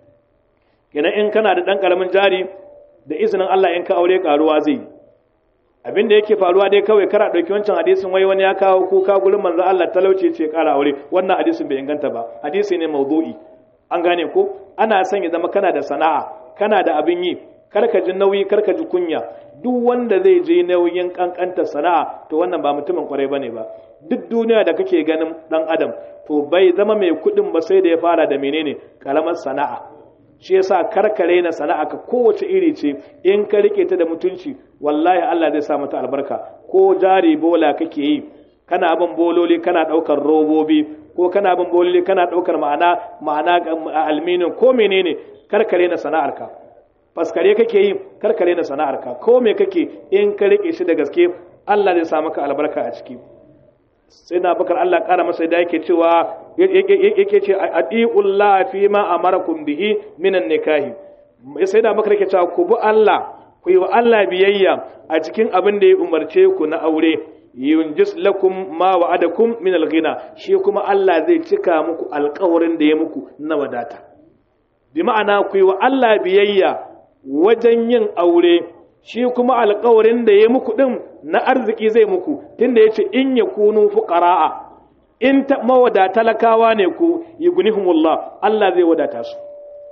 kenan in kana da ɗan ƙaramin jari da izinin Allah in ka aure ƙaruwa zai yi abin da yake faruwa dai kawai kara ɗauki wancan hadisin wai wani ya kawo kuka gurin manzo Allah talauci ce ƙara aure wannan hadisin bai inganta ba hadisi ne mawdu'i an gane ko ana son ya zama kana da sana'a kana da abin yi kar ka ji nauyi kar ka ji kunya duk wanda zai je nauyin kankanta sana'a to wannan ba mutumin kwarai bane ba duk duniya da kake ganin dan adam to bai zama mai kuɗin ba sai da ya fara da menene karamar sana'a shi yasa karkare na sana'a ka kowace iri ce in ka rike ta da mutunci wallahi Allah zai sa mata albarka ko jari bola kake yi kana bin bololi kana daukar robobi ko kana bin bololi kana daukar ma'ana ma'ana alminin ko menene karkare na sana'arka faskare kake yi karkare na sana'arka ko me kake in ka rike shi da gaske Allah zai sa maka albarka a ciki sai na bakar Allah kara masa da yake cewa yake ce adi'ullah fi ma amarakum bihi minan nikahi sai da bakar yake cewa ku bi Allah ku yi wa Allah biyayya a cikin abin da ya umarce ku na aure yunjis lakum ma wa'adakum min al-ghina shi kuma Allah zai cika muku alƙawarin da ya muku na wadata bi ma'ana ku yi wa Allah biyayya wajen yin aure shi kuma alƙawarin da ya muku din na arziki zai muku tunda yace in yakunu fuqara'a in ta mawada talakawa ne ku yughnihumullah Allah zai wadata su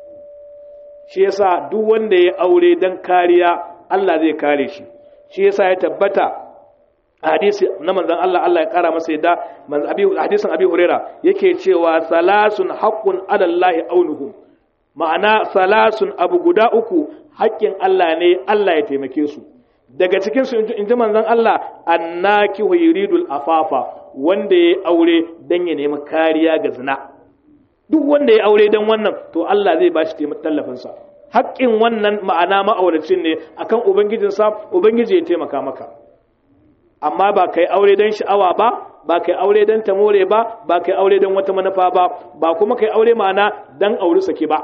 shi yasa duk wanda ya aure dan kariya Allah zai kare shi shi yasa ya tabbata hadisi na manzon Allah Allah ya kara masa yadda hadisin Abi Huraira yake cewa salasun haqqun ala Allah aunuhum ma'ana salasun abu guda uku haƙƙin Allah ne Allah ya taimake su daga cikin su in ji manzon Allah annaki yuridul afafa wanda ya aure dan ya nemi kariya ga zina duk wanda ya aure dan wannan to Allah zai ba shi tallafin sa haƙƙin wannan ma'ana ma'auracin ne akan ubangijinsa ubangiji ya taimaka maka amma ba kai aure don sha'awa ba ba kai aure don tamore ba ba kai aure don wata manufa ba ba kuma kai aure ma'ana don auri sake ba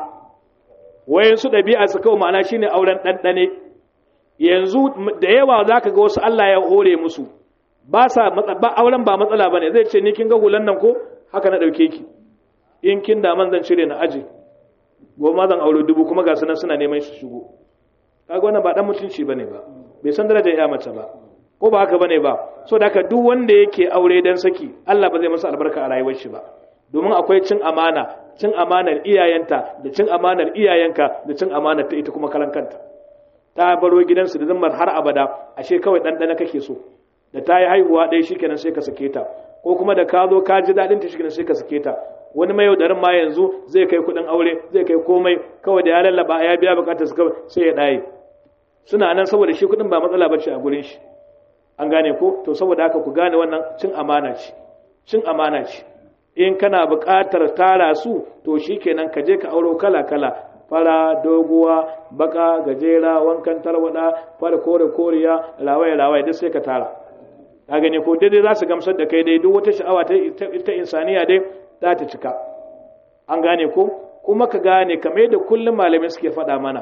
wayan su ɗabi'a su kawai ma'ana shine auren ɗanɗane yanzu da yawa za ka ga wasu Allah ya hore musu ba sa ba auren ba matsala bane zai ce ni kin ga hulan nan ko haka na ɗauke ki in kin da man zan cire na aje goma zan aure dubu kuma ga sunan suna neman shi shigo kaga wannan ba dan mutunci bane ba bai san darajar ya mace ba ko ba haka bane ba so da haka duk wanda yake aure dan saki Allah ba zai masa albarka a rayuwar shi ba domin akwai cin amana cin amanar iyayenta da cin amanar iyayenka da cin amanar ta ita kuma kalan kanta ta baro gidansu da zammar har abada ashe kawai ɗanɗana kake so da ta yi haihuwa ɗaya shikenan sai ka sake ta ko kuma da ka zo ka ji daɗin ta shikenan sai ka sake ta wani mai yaudarin ma yanzu zai kai kuɗin aure zai kai komai kawai da ya lallaba ya biya bukatar su kawai sai ya ɗaye suna nan saboda shi kuɗin ba matsala bace a gurin shi an gane ko to saboda haka ku gane wannan cin amana ce cin amana ce in kana buƙatar tara su to shikenan ka je ka auro kala kala fara doguwa baka gajera wankan tarwada fara kore koriya rawaye rawaye duk sai ka tara ka gane ko daidai za su gamsar da kai dai duk wata sha'awa ta insaniya dai za ta cika an gane ko kuma ka gane kamar yadda kullum malamai suke faɗa mana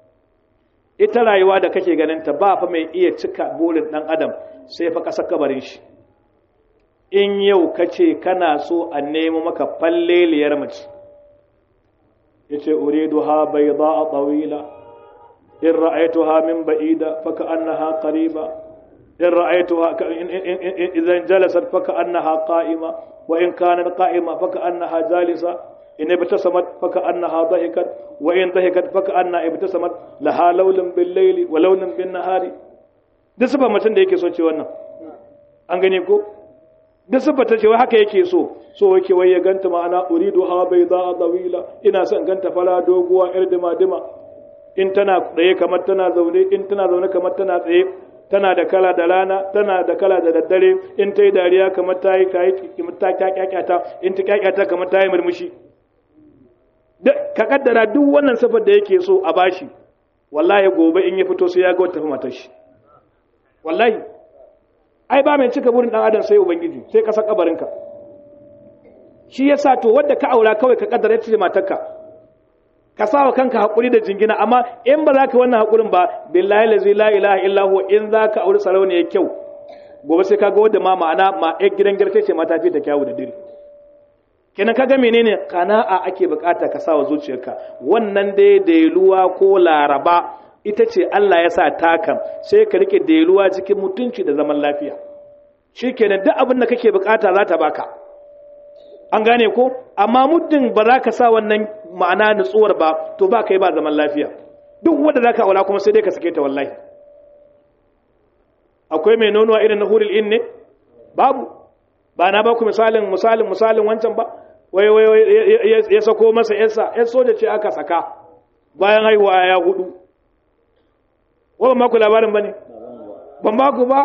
ita rayuwa da kake ganin ta ba fa mai iya cika burin ɗan adam sai fa ƙasa kabarin shi in yau ka ce kana so a nemo maka falleliyar mace ya ce uridu ha bai za a tsawila in ra'aitu ha min ba'ida faka annaha qariba in ra'aitu ha idan jalasat faka annaha qa'ima wa in kanat qa'ima faka annaha jalisa in ibtasamat faka annaha dhahikat wa in dhahikat faka anna ibtasamat laha lawlan bil layli wa lawlan bin nahari duk sifa mutum da yake so ce wannan an gane ko duk sifa ta ce wai haka yake so so yake wai ya ganta ma'ana uridu ha bai za a tsawila ina son ganta fara doguwa yar dima dima in tana tsaye kamar tana zaune in tana zaune kamar tana tsaye tana da kala da rana tana da kala da daddare in ta yi dariya kamar ta yi ta kyakyata in ta kyakyata kamar ta yi murmushi ka kaddara duk wannan sifar da yake so a bashi wallahi gobe in ya fito sai ya ga wata matar shi wallahi ai ba mai cika burin dan adam sai ubangiji sai ka san kabarinka shi yasa to wanda ka aura kawai ka kaddara ita ce matarka ka sawa kanka hakuri da jingina amma in ba za ka wannan hakurin ba billahi lazi la ilaha illa huwa in za ka auri sarauniya kyau gobe sai ka ga wadda ma ma'ana ma ɗan gidan girke ce mata fi ta kyawu da dare kenan kaga menene kana'a ake bukata ka sawa zuciyarka wannan dai dailuwa ko laraba ita ce Allah ya sa takan sai ka rike dailuwa cikin mutunci da zaman lafiya shikenan duk abin da kake bukata za ta baka an gane ko amma muddin ba za ka sa wannan ma'ana nutsuwar ba to ba kai ba zaman lafiya duk wanda za ka aula kuma sai dai ka sake ta wallahi akwai mai nonuwa irin na huril in ne babu ba na ba ku misalin misalin misalin wancan ba wai wai ya sako masa yarsa yar soja ce aka saka bayan haihuwa ya hudu wa ban maku labarin ba ne ban maku ba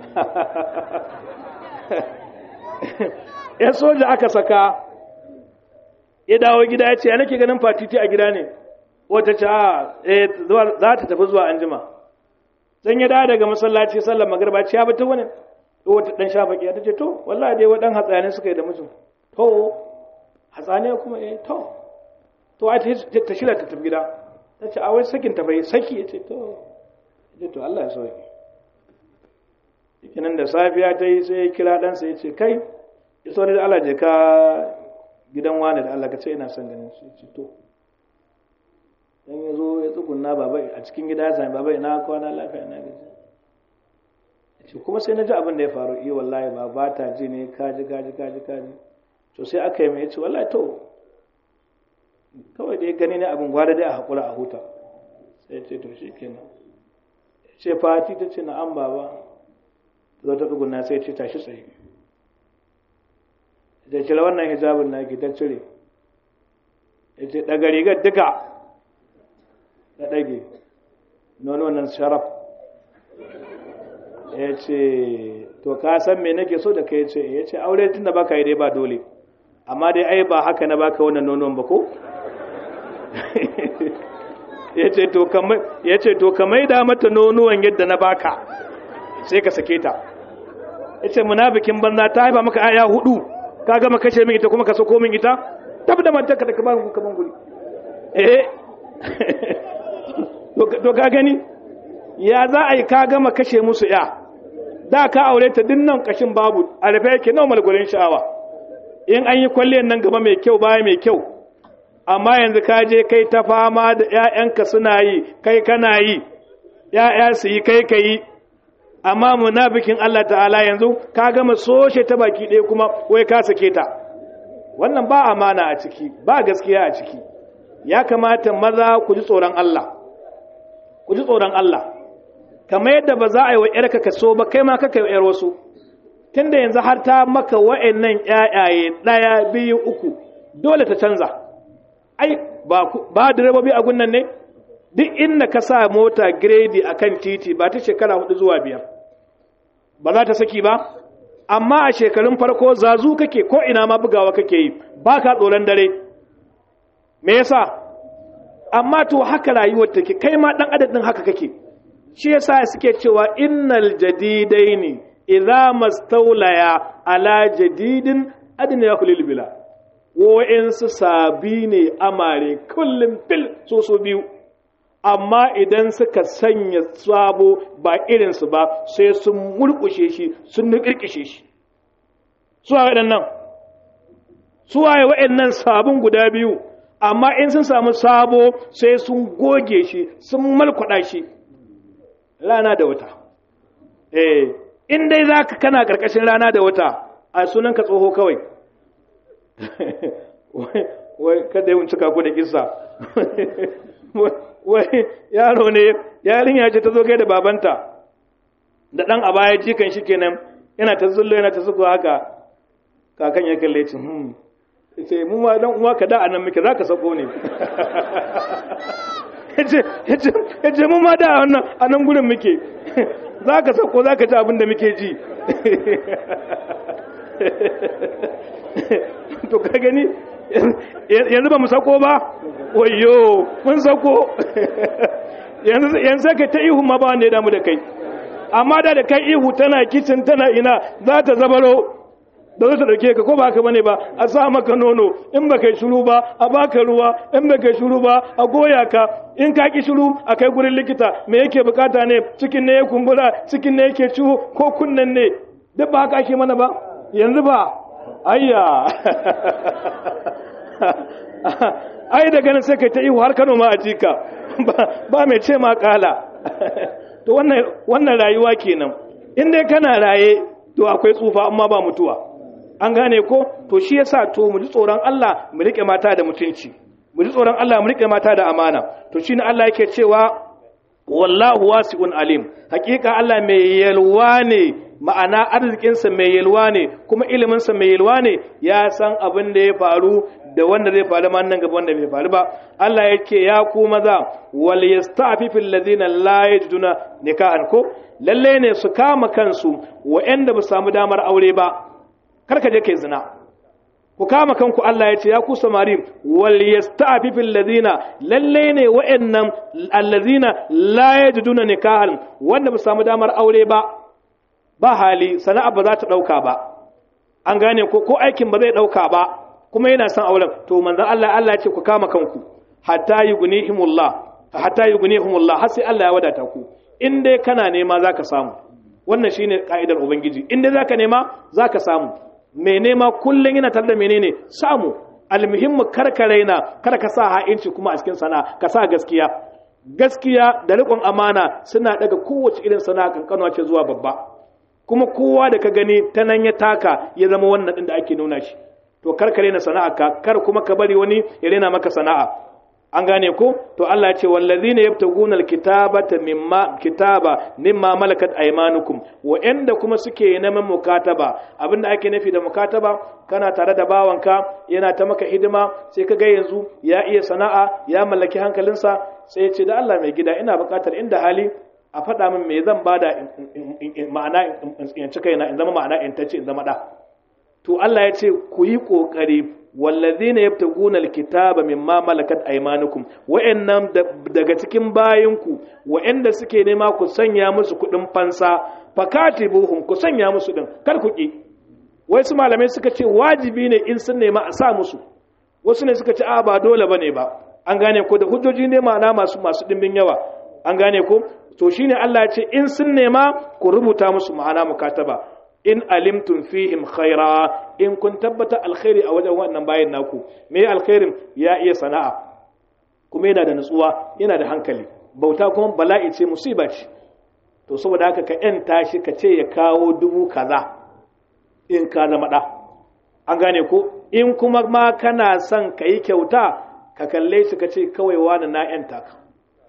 ya soja aka saka ya dawo gida ya ce ya nake ganin fatiti a gida ne wata ce a za ta tafi zuwa anjima zan ya dawo daga masallaci sallar magarba ce ya bata wani wata dan shafaki ya ce to wallahi dai wadan hatsane suka yi da mutum to hatsane kuma eh to to a ta shirya ta tafi gida ta ce a wai sakin ta bai saki ya ce to ya to Allah ya sauke nan da safiya ta yi sai ya kira ɗansa ya ce kai ya sauri da Allah je ka gidan wani da Allah ka ce ina son ganin shi ce to dan ya zo ya tsugunna baba a cikin gida ya sami baba ina kwana lafiya na gaji ce kuma sai na ji abin da ya faru iya wallahi ba ba ta ji ne kaji kaji kaji kaji to sai aka yi mai ce wallahi to kawai dai gani ne abin gwada dai a haƙura a huta sai ce to shi kenan ce fati ta ce na'am baba zo ta tsuguna sai ce tashi tsaye da cire wannan hijabin na ki ta cire ya ce daga rigar duka da ɗage nono wannan sharaf ya ce to ka san me nake so da kai ce ya ce aure tun da baka yi dai ba dole amma dai ai ba haka na baka wannan nonon ba ko ya ce to ka maida mata nonuwan yadda na baka sai ka sake ta ya ce munafikin banza ta haifa maka aya hudu ka gama kashe min ita kuma ka sako min ita tabi da mantarka da kaban kaman guri eh to ka gani ya za a yi ka gama kashe musu ya da ka aure ta dinnan kashin babu a rufe yake nawa malgulin sha'awa in an yi kwalliyar nan gaba mai kyau baya mai kyau amma yanzu ka je kai ta fama da ‘ya'yanka suna yi kai kana yi ‘ya'ya su yi kai ka yi amma munafikin Allah ta'ala yanzu ka gama soshe ta baki ɗaya kuma wai ka sake ta wannan ba amana a ciki ba gaskiya a ciki ya kamata maza ku ji tsoron Allah ku ji tsoron Allah kamar yadda ba za a yi wa ‘yarka ka so ba kai ma kaka yi ‘yar wasu tunda yanzu har ta maka wa'annan ‘ya'yaye ɗaya biyu uku dole ta canza ai ba direbobi a gunnan ne duk inda ka sa mota gredi a kan titi ba ta shekara hudu zuwa biyar ba za ta saki ba amma a shekarun farko zazu kake ko ina ma bugawa kake yi ba ka tsoron dare me yasa amma to haka rayuwar take kai ma dan adadin haka kake shi yasa suke cewa innal jadidaini idza mastawlaya ala jadidin adna yakhulil bila wa'insu sabi ne amare kullum fil so so biyu amma idan suka sanya sabo ba irinsu ba sai sun mulkushe shi sun nukirkishe shi suwa waɗannan suwaye waɗannan sabon guda biyu amma in sun samu sabo sai sun goge shi sun malkwada shi rana da wata eh in dai za ka kana ƙarƙashin rana da wata a sunanka tsoho kawai wai kada yawan cika ku da kissa wai yaro ne yarinya ce ta zo kai da babanta da dan a baya jikan shi kenan yana ta zullo yana ta suko haka kakan ya kalle ci hmm ce mu ma dan uwa ka da anan muke zaka sako ne yace yace yace mu ma da wannan anan gurin muke zaka sako zaka ji abin da muke ji to ka gani yanzu ba mu sako ba wayo mun sako yanzu ka ta ihu ma ba wanda ya damu da kai amma da da kai ihu tana kicin tana ina za ta zabaro da za ta dauke ka ko ba haka bane ba a sa maka nono in ba kai shuru ba a baka ruwa in ba kai shuru ba a goya ka in ka ki shuru a kai gurin likita me yake bukata ne cikin ne ya kumbura cikin ne yake ciwo ko kunnen ne duk ba haka ake mana ba yanzu ba ayya ai daga nan sai kai ta ihu har Kano ma a jika ba mai ce ma kala to wannan wannan rayuwa kenan in dai kana raye to akwai tsufa amma ba mutuwa an gane ko to shi yasa to mu ji tsoron Allah mu rike mata da mutunci mu ji tsoron Allah mu rike mata da amana to shine Allah yake cewa wallahu wasi'un alim hakika Allah mai yalwa ne ma'ana arzikinsa mai yalwa ne kuma iliminsa mai yalwa ne ya san abin da ya faru da wanda zai faru ma nan gaba wanda bai faru ba Allah yake ya ku maza wal yasta'fifil ladina la yajiduna nikahan ko lalle ne su kama kansu wa'anda ba samu damar aure ba karka je kai zina ku kama kanku Allah ya ce ya ku samari wal yasta'fifil ladina lalle ne wa'annan allazina la yajiduna nikahan wanda ba samu damar aure ba ba hali sana'a ba za ta dauka ba an gane ko ko aikin ba zai dauka ba kuma yana son auren to manzon Allah Allah ya ce ku kama kanku hatta yughnihimullah hatta yughnihimullah har sai Allah ya wadata ku in dai kana nema zaka samu wannan shine ka'idar ubangiji in dai zaka nema zaka samu mai nema kullun yana tare da menene samu almuhimmu karka raina kar ka sa ha'inci kuma a cikin sana'a ka sa gaskiya gaskiya da riƙon amana suna daga kowace irin sana'a kankanwa ce zuwa babba kuma kowa da ka gani ta nan ya taka ya zama wannan din da ake nuna shi to kar ka rena sana'a ka kar kuma ka bari wani ya rena maka sana'a an gane ko to Allah ya ce wallazina yabtaguna alkitabata mimma kitaba mimma malakat aymanukum wa inda kuma suke neman mukataba abinda ake nufi da mukataba kana tare da bawanka yana ta maka hidima sai ka ga yanzu ya iya sana'a ya mallaki hankalinsa sai ya ce da Allah mai gida ina bukatar inda hali a faɗa min me zan bada ma'ana in cika yana in zama ma'ana in tace in zama da to Allah ya ce ku yi ƙoƙari wallazina yabtaguna alkitaba mimma malakat aymanukum wa'annan daga cikin bayinku wa'anda suke nema ku sanya musu kuɗin fansa fakatibuhum ku sanya musu din kar ku ki wai su malamai suka ce wajibi ne in sun nema a sa musu wasu ne suka ce a ba dole bane ba an gane ko da hujjoji ne ma'ana masu masu dimbin yawa an gane ko to shine Allah ya ce in sun nema ku rubuta musu ma'ana mukataba in alimtum fihim khaira in kun tabbata alkhairi a wajen wannan bayan naku me alkhairin ya iya sana'a kuma yana da nutsuwa yana da hankali bauta kuma bala'i ce musiba ce to saboda haka ka yanta shi ka ce ya kawo dubu kaza in ka zama da an gane ko in kuma ma kana son ka yi kyauta ka kalle shi ka ce kawai wani na yanta ka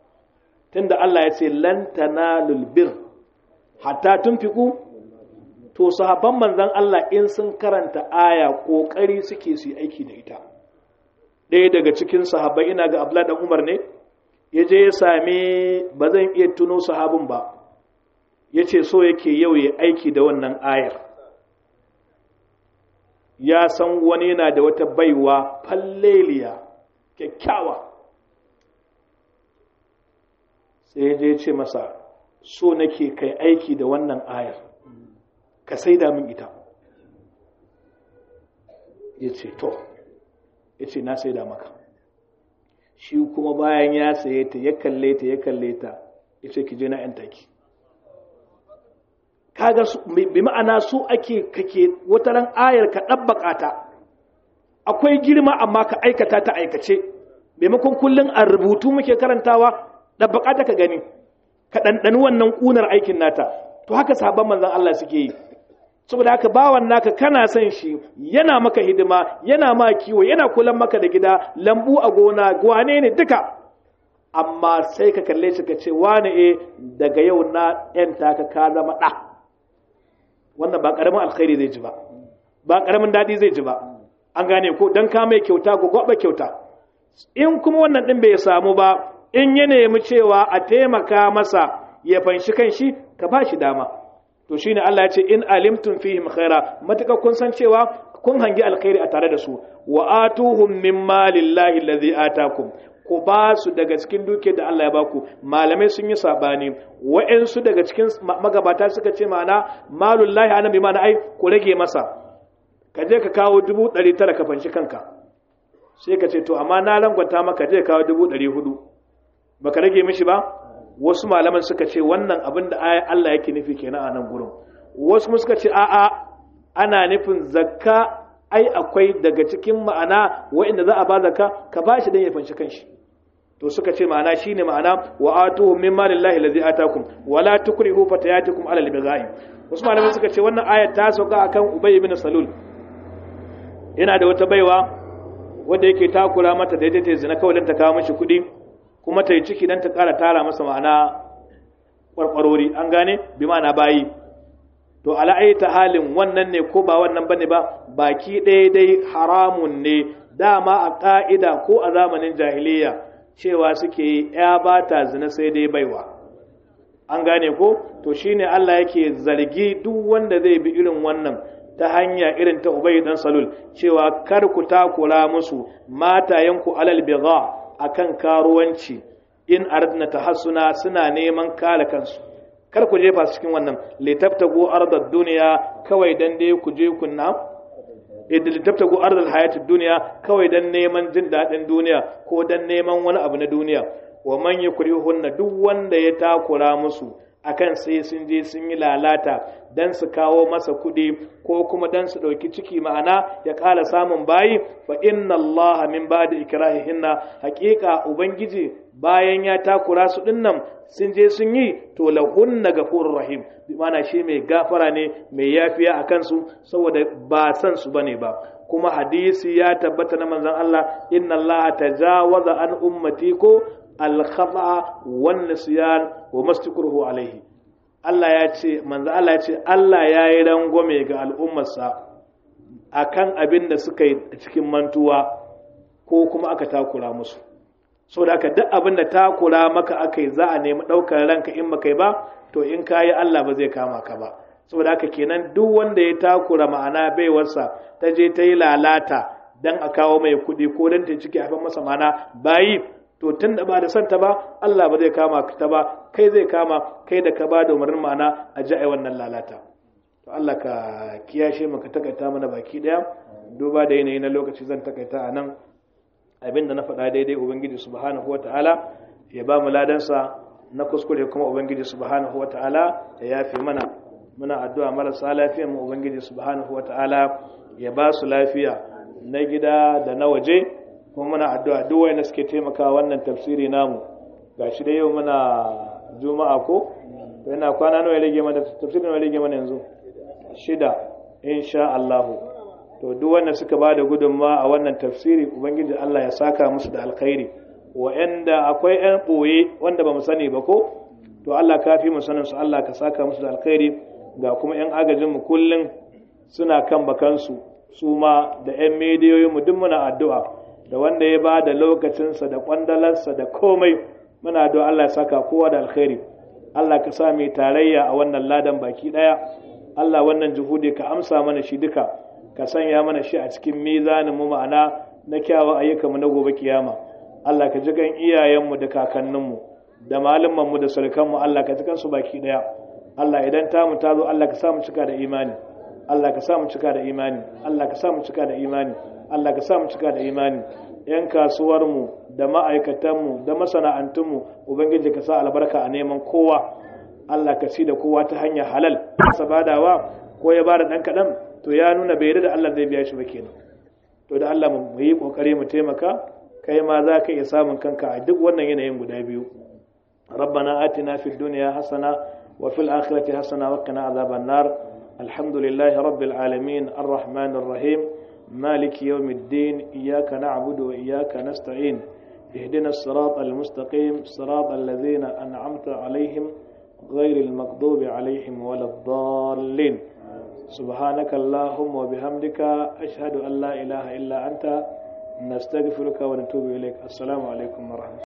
tunda Allah ya ce lan tanalul bir hatta tunfiku to sahabban manzan Allah in sun karanta aya kokari suke su yi aiki da ita ɗaya daga cikin sahabbai ina ga Abdullah dan Umar ne ya je ya same ba zan iya tuno sahabin ba ya ce so yake yau ya aiki da wannan ayar ya san wani yana da wata baiwa falleliya kyakkyawa sai ya je ya ce masa so nake kai aiki da wannan ayar ka saida min ita ya ce to ya ce na saida maka shi kuma bayan ya saye ta ya kalle ta ya kalle ta ya ce ki je na yan taki kaga bi ma'ana su ake kake wata ran ayar ka ɗabbaka ta akwai girma amma ka aikata ta aikace maimakon kullum a rubutu muke karantawa ɗabbaka ta ka gani ka ɗanɗani wannan ƙunar aikin nata to haka sabon manzan Allah suke yi saboda haka bawan naka kana son shi yana maka hidima yana ma kiwo yana kulan maka da gida lambu a gona gwane ne duka amma sai ka kalle shi ka ce wane e daga yau na yanta ka ka zama ɗa wannan ba ƙaramin alkhairi zai ji ba ba ƙaramin daɗi zai ji ba an gane ko don ka mai kyauta ko gwaɓa kyauta in kuma wannan ɗin bai samu ba in ya nemi cewa a taimaka masa ya fanshi kan shi ka ba shi dama to shine Allah ya ce in alimtum fihim khaira mataka kun san cewa kun hangi alkhairi a tare da su wa atuhum min malillahi allazi atakum ku ba su daga cikin duke da Allah ya baku malamai sun yi sabani wa'ansu daga cikin magabata suka ce ma'ana malullahi ana bi ma'ana ai ku rage masa ka je ka kawo dubu ɗari tara ka fanshi kanka sai ka ce to amma na langwata maka je kawo dubu ɗari hudu baka rage mishi ba wasu malaman suka ce wannan abin da Allah yake nufi kenan a nan gurin wasu kuma suka ce a'a ana nufin zakka ai akwai daga cikin ma'ana wa'inda za a ba zakka ka ba shi dan ya fanshi kanshi to suka ce ma'ana shine ma'ana wa atuhum min malillahi allazi atakum wala tukrihu fatayatikum ala al-bighai wasu malaman suka ce wannan ayat ta sauka akan Ubay ibn Salul yana da wata baiwa wanda yake takura mata da ta zina kawai dan ta kawo mishi kuɗi kuma ta yi ciki don ta ƙara tara masa ma'ana ƙwarƙwarori an gane bi ma'ana bayi to ala'ai ta halin wannan ne ko ba wannan bane ba baki ɗaya dai haramun ne dama a ƙa'ida ko a zamanin jahiliya cewa suke yi ya ba ta zina sai dai baiwa an gane ko to shine Allah yake zargi duk wanda zai bi irin wannan ta hanya irin ta Ubay dan Salul cewa kar ku takura musu matayenku alal bigha akan karuwanci in aradna tahassuna suna neman kare kansu kar ku jefa su cikin wannan litaftagu ardad duniya kawai dan dai ku je kunna idan litaftagu ardal hayatid duniya kawai dan neman jin dadin duniya ko dan neman wani abu na duniya wa man yukrihunna duk wanda ya takura musu akan sai sun je sun yi lalata dan su kawo masa kuɗi ko kuma dan su ɗauki ciki ma'ana ya ƙara samun bayi fa inna Allah min ba'da ikrahihinna haƙiƙa ubangiji bayan ya takura su dinnan sun je sun yi to lahunna gafurur rahim bi ma'ana shi mai gafara ne mai yafiya a kansu saboda ba san su bane ba kuma hadisi ya tabbata na manzon Allah inna Allah tajawaza an ummati ko al-khata wan nisyan wa mastakruhu alaihi Allah ya ce manzo Allah ya ce Allah ya yi rangwame ga al'ummarsa akan abin da suka yi cikin mantuwa ko kuma aka takura musu saboda haka duk abin da takura maka aka yi za a nemi ɗaukar ranka in baka yi ba to in ka yi Allah ba zai kama ka ba saboda haka kenan duk wanda ya takura ma'ana baiwarsa ta je ta yi lalata dan a kawo mai kuɗi ko dan ta ciki haifar masa mana bayi to tun da ba da santa ba Allah ba zai kama ta ba kai zai kama kai da ka ba da umarnin ma'ana a ji a wannan lalata to Allah ka kiyashe mu ka takaita mana baki daya duba da yanayi na lokaci zan takaita a nan abin da na faɗa daidai ubangiji subhanahu ta'ala ya ba mu ladansa na kuskure kuma ubangiji subhanahu ta'ala ya yafe mana muna addu'a marasa lafiya mu ubangiji subhanahu ta'ala ya ba su lafiya na gida da na waje kuma muna addu'a duk wanda suke taimaka wannan tafsiri namu gashi da yau muna juma'a ko yana kwana nawa ya rage mana tafsirin nawa ya rage mana yanzu shida insha Allah to duk wanda suka ba da gudunma a wannan tafsiri ubangiji Allah ya saka musu da alkhairi wa'anda akwai yan boye wanda ba mu sani ba ko to Allah ka fi mu sanin su Allah ka saka musu da alkhairi ga kuma yan agajin mu kullun suna kan bakansu su ma da yan mediyoyin mu duk muna addu'a da wanda ya ba da lokacinsa da kwandalarsa da komai muna addu'a Allah ya saka kowa da alkhairi Allah ka sa mai tarayya a wannan ladan baki daya Allah wannan juhudi ka amsa mana shi duka ka sanya mana shi a cikin mizanin mu ma'ana na kyawun ayyukanmu na gobe kiyama Allah ka ji kan iyayenmu da kakanninmu da malamanmu da surukanmu Allah ka ji kansu baki daya Allah idan ta mu ta zo Allah ka sa mu cika da imani Allah ka sa mu cika da imani Allah ka sa mu cika da imani Allah ka sa mu cika da imani yan kasuwarmu da ma'aikatanmu da masana'antunmu ubangiji ka sa albarka a neman kowa Allah ka ci da kowa ta hanyar halal sabadawa ko ya bada dan kadan to ya nuna bai da Allah zai biya shi ba kenan to da Allah mu yi kokari mu taimaka kai ma za ka iya samun kanka a duk wannan yanayin guda biyu ربنا آتنا في الدنيا حسنة وفي الآخرة حسنة وقنا عذاب النار الحمد لله رب العالمين الرحمن الرحيم مالك يوم الدين إياك نعبد وإياك نستعين اهدنا الصراط المستقيم صراط الذين أنعمت عليهم غير المغضوب عليهم ولا الضالين سبحانك اللهم وبحمدك أشهد أن لا إله إلا أنت نستغفرك ونتوب إليك السلام عليكم ورحمة الله